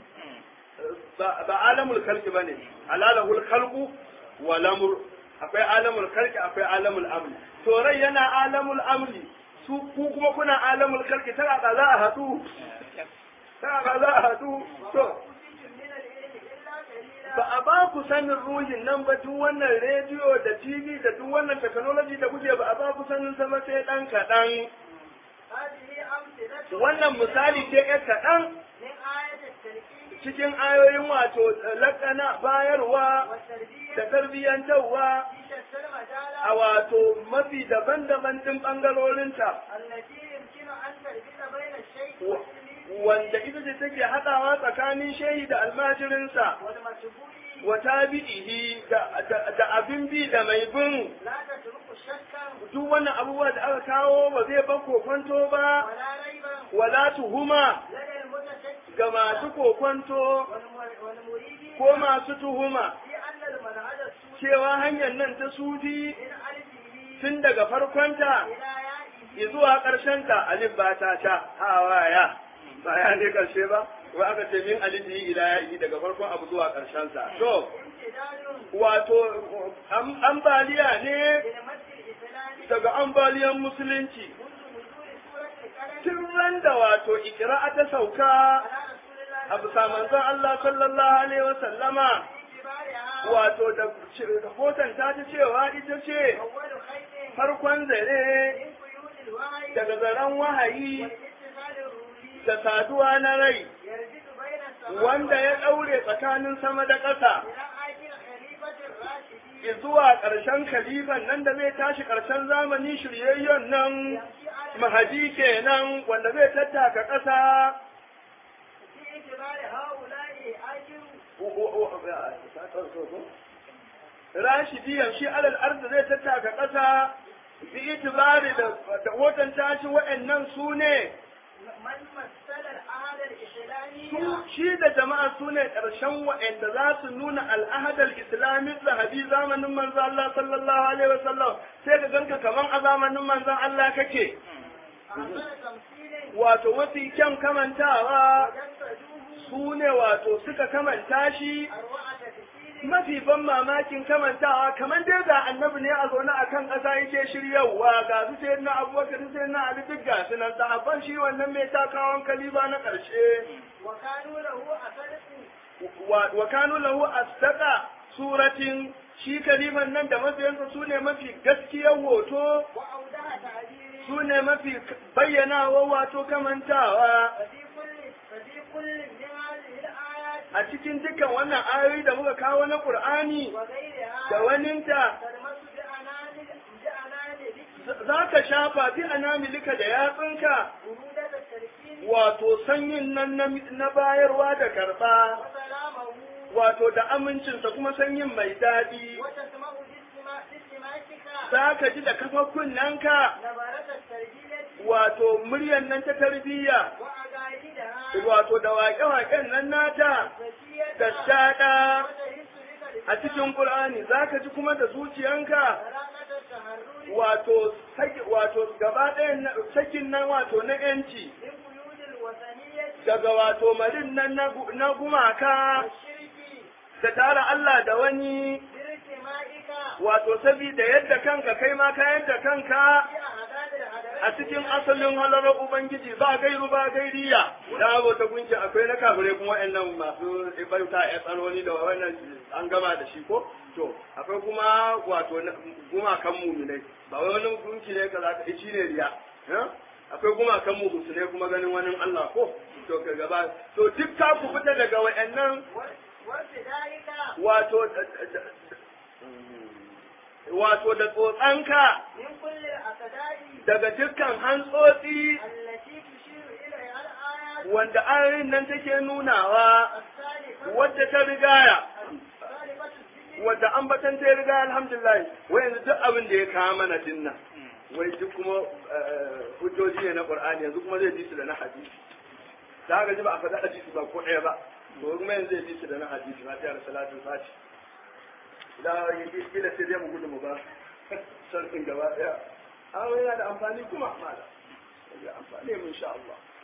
Speaker 1: ba ba alamul khalqi bane alalahul khalqu wal amr akwai alamul khalqi akwai alamul amri to rai yana alamul amri su ku kuma kuna alamul khalqi ta ga za a hadu ta ga za a hadu to
Speaker 2: أوتيتم من العلم إلا قليلا
Speaker 1: ba a ba ku sanin ruhin nan ba duk wannan rediyo da tv da duk wannan technology da kuke ba a ba ku sanin sama sai dan kaɗan
Speaker 2: هذه أمثلة
Speaker 1: wannan misali ce ɗan kaɗan
Speaker 2: من آية التركيب
Speaker 1: cikin ayoyin wato lakana bayarwa
Speaker 2: والتربية
Speaker 1: da tarbiyyantarwa
Speaker 2: في شتى المجالات
Speaker 1: a wato mafi daban-daban ɗin ɓangarorinta
Speaker 2: التي يمكن أن تربط بين الشيخ
Speaker 1: wa-
Speaker 2: والتلميذ
Speaker 1: wanda ita ce take haɗawa tsakanin shehi da almajirinsa
Speaker 2: والمتبوع
Speaker 1: wa tabi'ihi da, da, da abin bi da mai bin
Speaker 2: لا تترك شكا
Speaker 1: duk wannan abubuwa da aka kawo ba zai ban kokonto ba
Speaker 2: ولا ريبا
Speaker 1: wala tuhuma
Speaker 2: لدى المتشكك
Speaker 1: ga masu kokonto
Speaker 2: والم- والمريد
Speaker 1: ko masu tuhuma
Speaker 2: في أن المنهج السوري
Speaker 1: cewa hanyar nan ta sufi
Speaker 2: من ألفه
Speaker 1: tun daga farkonta
Speaker 2: إلى يائه
Speaker 1: zuwa ƙarshenta alif ba ta ta hawaya ba ya ne ƙarshe ba wai aka ce min alifi ila ya'i daga farkon abu zuwa ƙarshensa to
Speaker 2: امتداد
Speaker 1: wato am- ambaliya ne
Speaker 2: للمد الإسلامي
Speaker 1: daga ambaliyan musulunci
Speaker 2: منذ نزول سورة القلم
Speaker 1: tun ran da wato ikira'a ta sauka
Speaker 2: على رسول الله
Speaker 1: a bisa manzon Allah sallallahu alaihi wa sallama
Speaker 2: باعتبارها
Speaker 1: wato da rahoton ta ta cewa ita ce
Speaker 2: أول خير
Speaker 1: farkon zare
Speaker 2: من قيود الوعي
Speaker 1: daga zaren wahayi
Speaker 2: والاتصال الروحي
Speaker 1: da saduwa na rai
Speaker 2: يربط بين السماء
Speaker 1: wanda ya
Speaker 2: والأرض
Speaker 1: ɗaure tsakanin sama da ƙasa
Speaker 2: إلى آخر خليفة الراشدين
Speaker 1: zuwa ƙarshen kalifan nan da zai tashi ƙarshen zamani shiryayyen nan
Speaker 2: يمشي على
Speaker 1: mahadi kenan wanda zai tattaka ƙasa
Speaker 2: في اعتبار هؤلاء آخر
Speaker 1: rashidi yamshi alal arzi zai tattaka ƙasa bi itibari da da watan tashi wa'annan su ne
Speaker 2: من مثل العهد الإسلامي
Speaker 1: su shi da jama'a su ne ƙarshen wa'anda za su nuna al'ahadar islami zahabi zamanin manzo Allah sallallahu alaihi wasallam sai ka ganka kaman a zamanin manzon Allah kake
Speaker 2: أحسن تمثيل
Speaker 1: wato mafi kyan kamantawa
Speaker 2: وجسدوه
Speaker 1: su ne wato suka kamanta shi
Speaker 2: أروع تفسير
Speaker 1: mafi ban mamakin kamantawa kamar dai ga annabi ne a zaune a kan ƙasa yake shiryawa ga su sai na abubakar sai na ali duk ga su nan sahabban shi wannan mai takawan kaliba na ƙarshe
Speaker 2: وكانوا له أصدق
Speaker 1: wa wa kanu lahu asdaqa suratin shi kaliman nan da mabiyansa su ne mafi gaskiyar hoto
Speaker 2: وأودع تعبير
Speaker 1: su ne mafi bayyanawa wato kamantawa
Speaker 2: ففي كل ففي كل من هذه الآيات
Speaker 1: a cikin dukkan wannan ayoyi da muka kawo na Qur'ani
Speaker 2: وغيرها
Speaker 1: da waninta
Speaker 2: تلمس بأنامل بأنامل
Speaker 1: za ka shafa bi anamilika da yatsunka
Speaker 2: برودة التركيب
Speaker 1: wato sanyin nan na, na bayarwa da karba
Speaker 2: وسلامه
Speaker 1: wato da amincinsa kuma sanyin mai daɗi
Speaker 2: وتسمع باستماع- باستماعتك
Speaker 1: za ka ji da kafa kunnanka
Speaker 2: نبرة التربية
Speaker 1: wato muryan nan ta tarbiyya
Speaker 2: وأقاعدها
Speaker 1: wato da waƙe-waƙen nan nata
Speaker 2: زكية
Speaker 1: da daɗa
Speaker 2: وتحس بك
Speaker 1: a cikin Qur'ani za ka ji kuma da zuciyanka
Speaker 2: طلاقة التحرر
Speaker 1: wato saki wato gaba ɗayan na- sakin nan wato na ‘yanci
Speaker 2: من قيود الوثنية
Speaker 1: daga wato marin nan na gu- na gumaka
Speaker 2: والشرك
Speaker 1: da tara Allah da wani
Speaker 2: بارتمائك
Speaker 1: wato sabida yadda kanka kai ma ka yadda kanka
Speaker 2: في أعداد الحضارات
Speaker 1: a cikin asalin halarar Ubangiji ba gairu ba gairiya da abu ta gunki akwai na kafirai kuma wa'annan masu bauta ya tsanoni da wannan an gama da shi ko to akwai kuma wato na- gumakan muminai ba wai wani gunki ne ka zaka shi ne riya eh? akwai gumakan mugusu ne kuma ganin wani Allah ko to ka gaba to duk ka ku fita daga wa'annan
Speaker 2: وارتدائك
Speaker 1: wato wato da tsotsanka
Speaker 2: من كل الأعداء
Speaker 1: daga dukkan hantsotsi
Speaker 2: التي تشير إليها الآيات
Speaker 1: wanda ayoyin nan take nunawa
Speaker 2: السالفة
Speaker 1: wadda ta rigaya
Speaker 2: السالفة الذكر
Speaker 1: wadda ambatan ta riga alhamdulillah wai yanzu duk abin da ya kawo mana dinnan wai duk kuma eh, hujjoji ne na qur'ani yanzu kuma zai bi su da na hadisi da haka ji ba a faɗi hadisi ba ko ɗaya ba to kuma yanzu zai bi su da na hadisi ba ta da salatu fati da kila sai dai mu gudu mu ba sarkin gaba ɗaya amma yana da amfani kuma mala da amfani mun sha Allah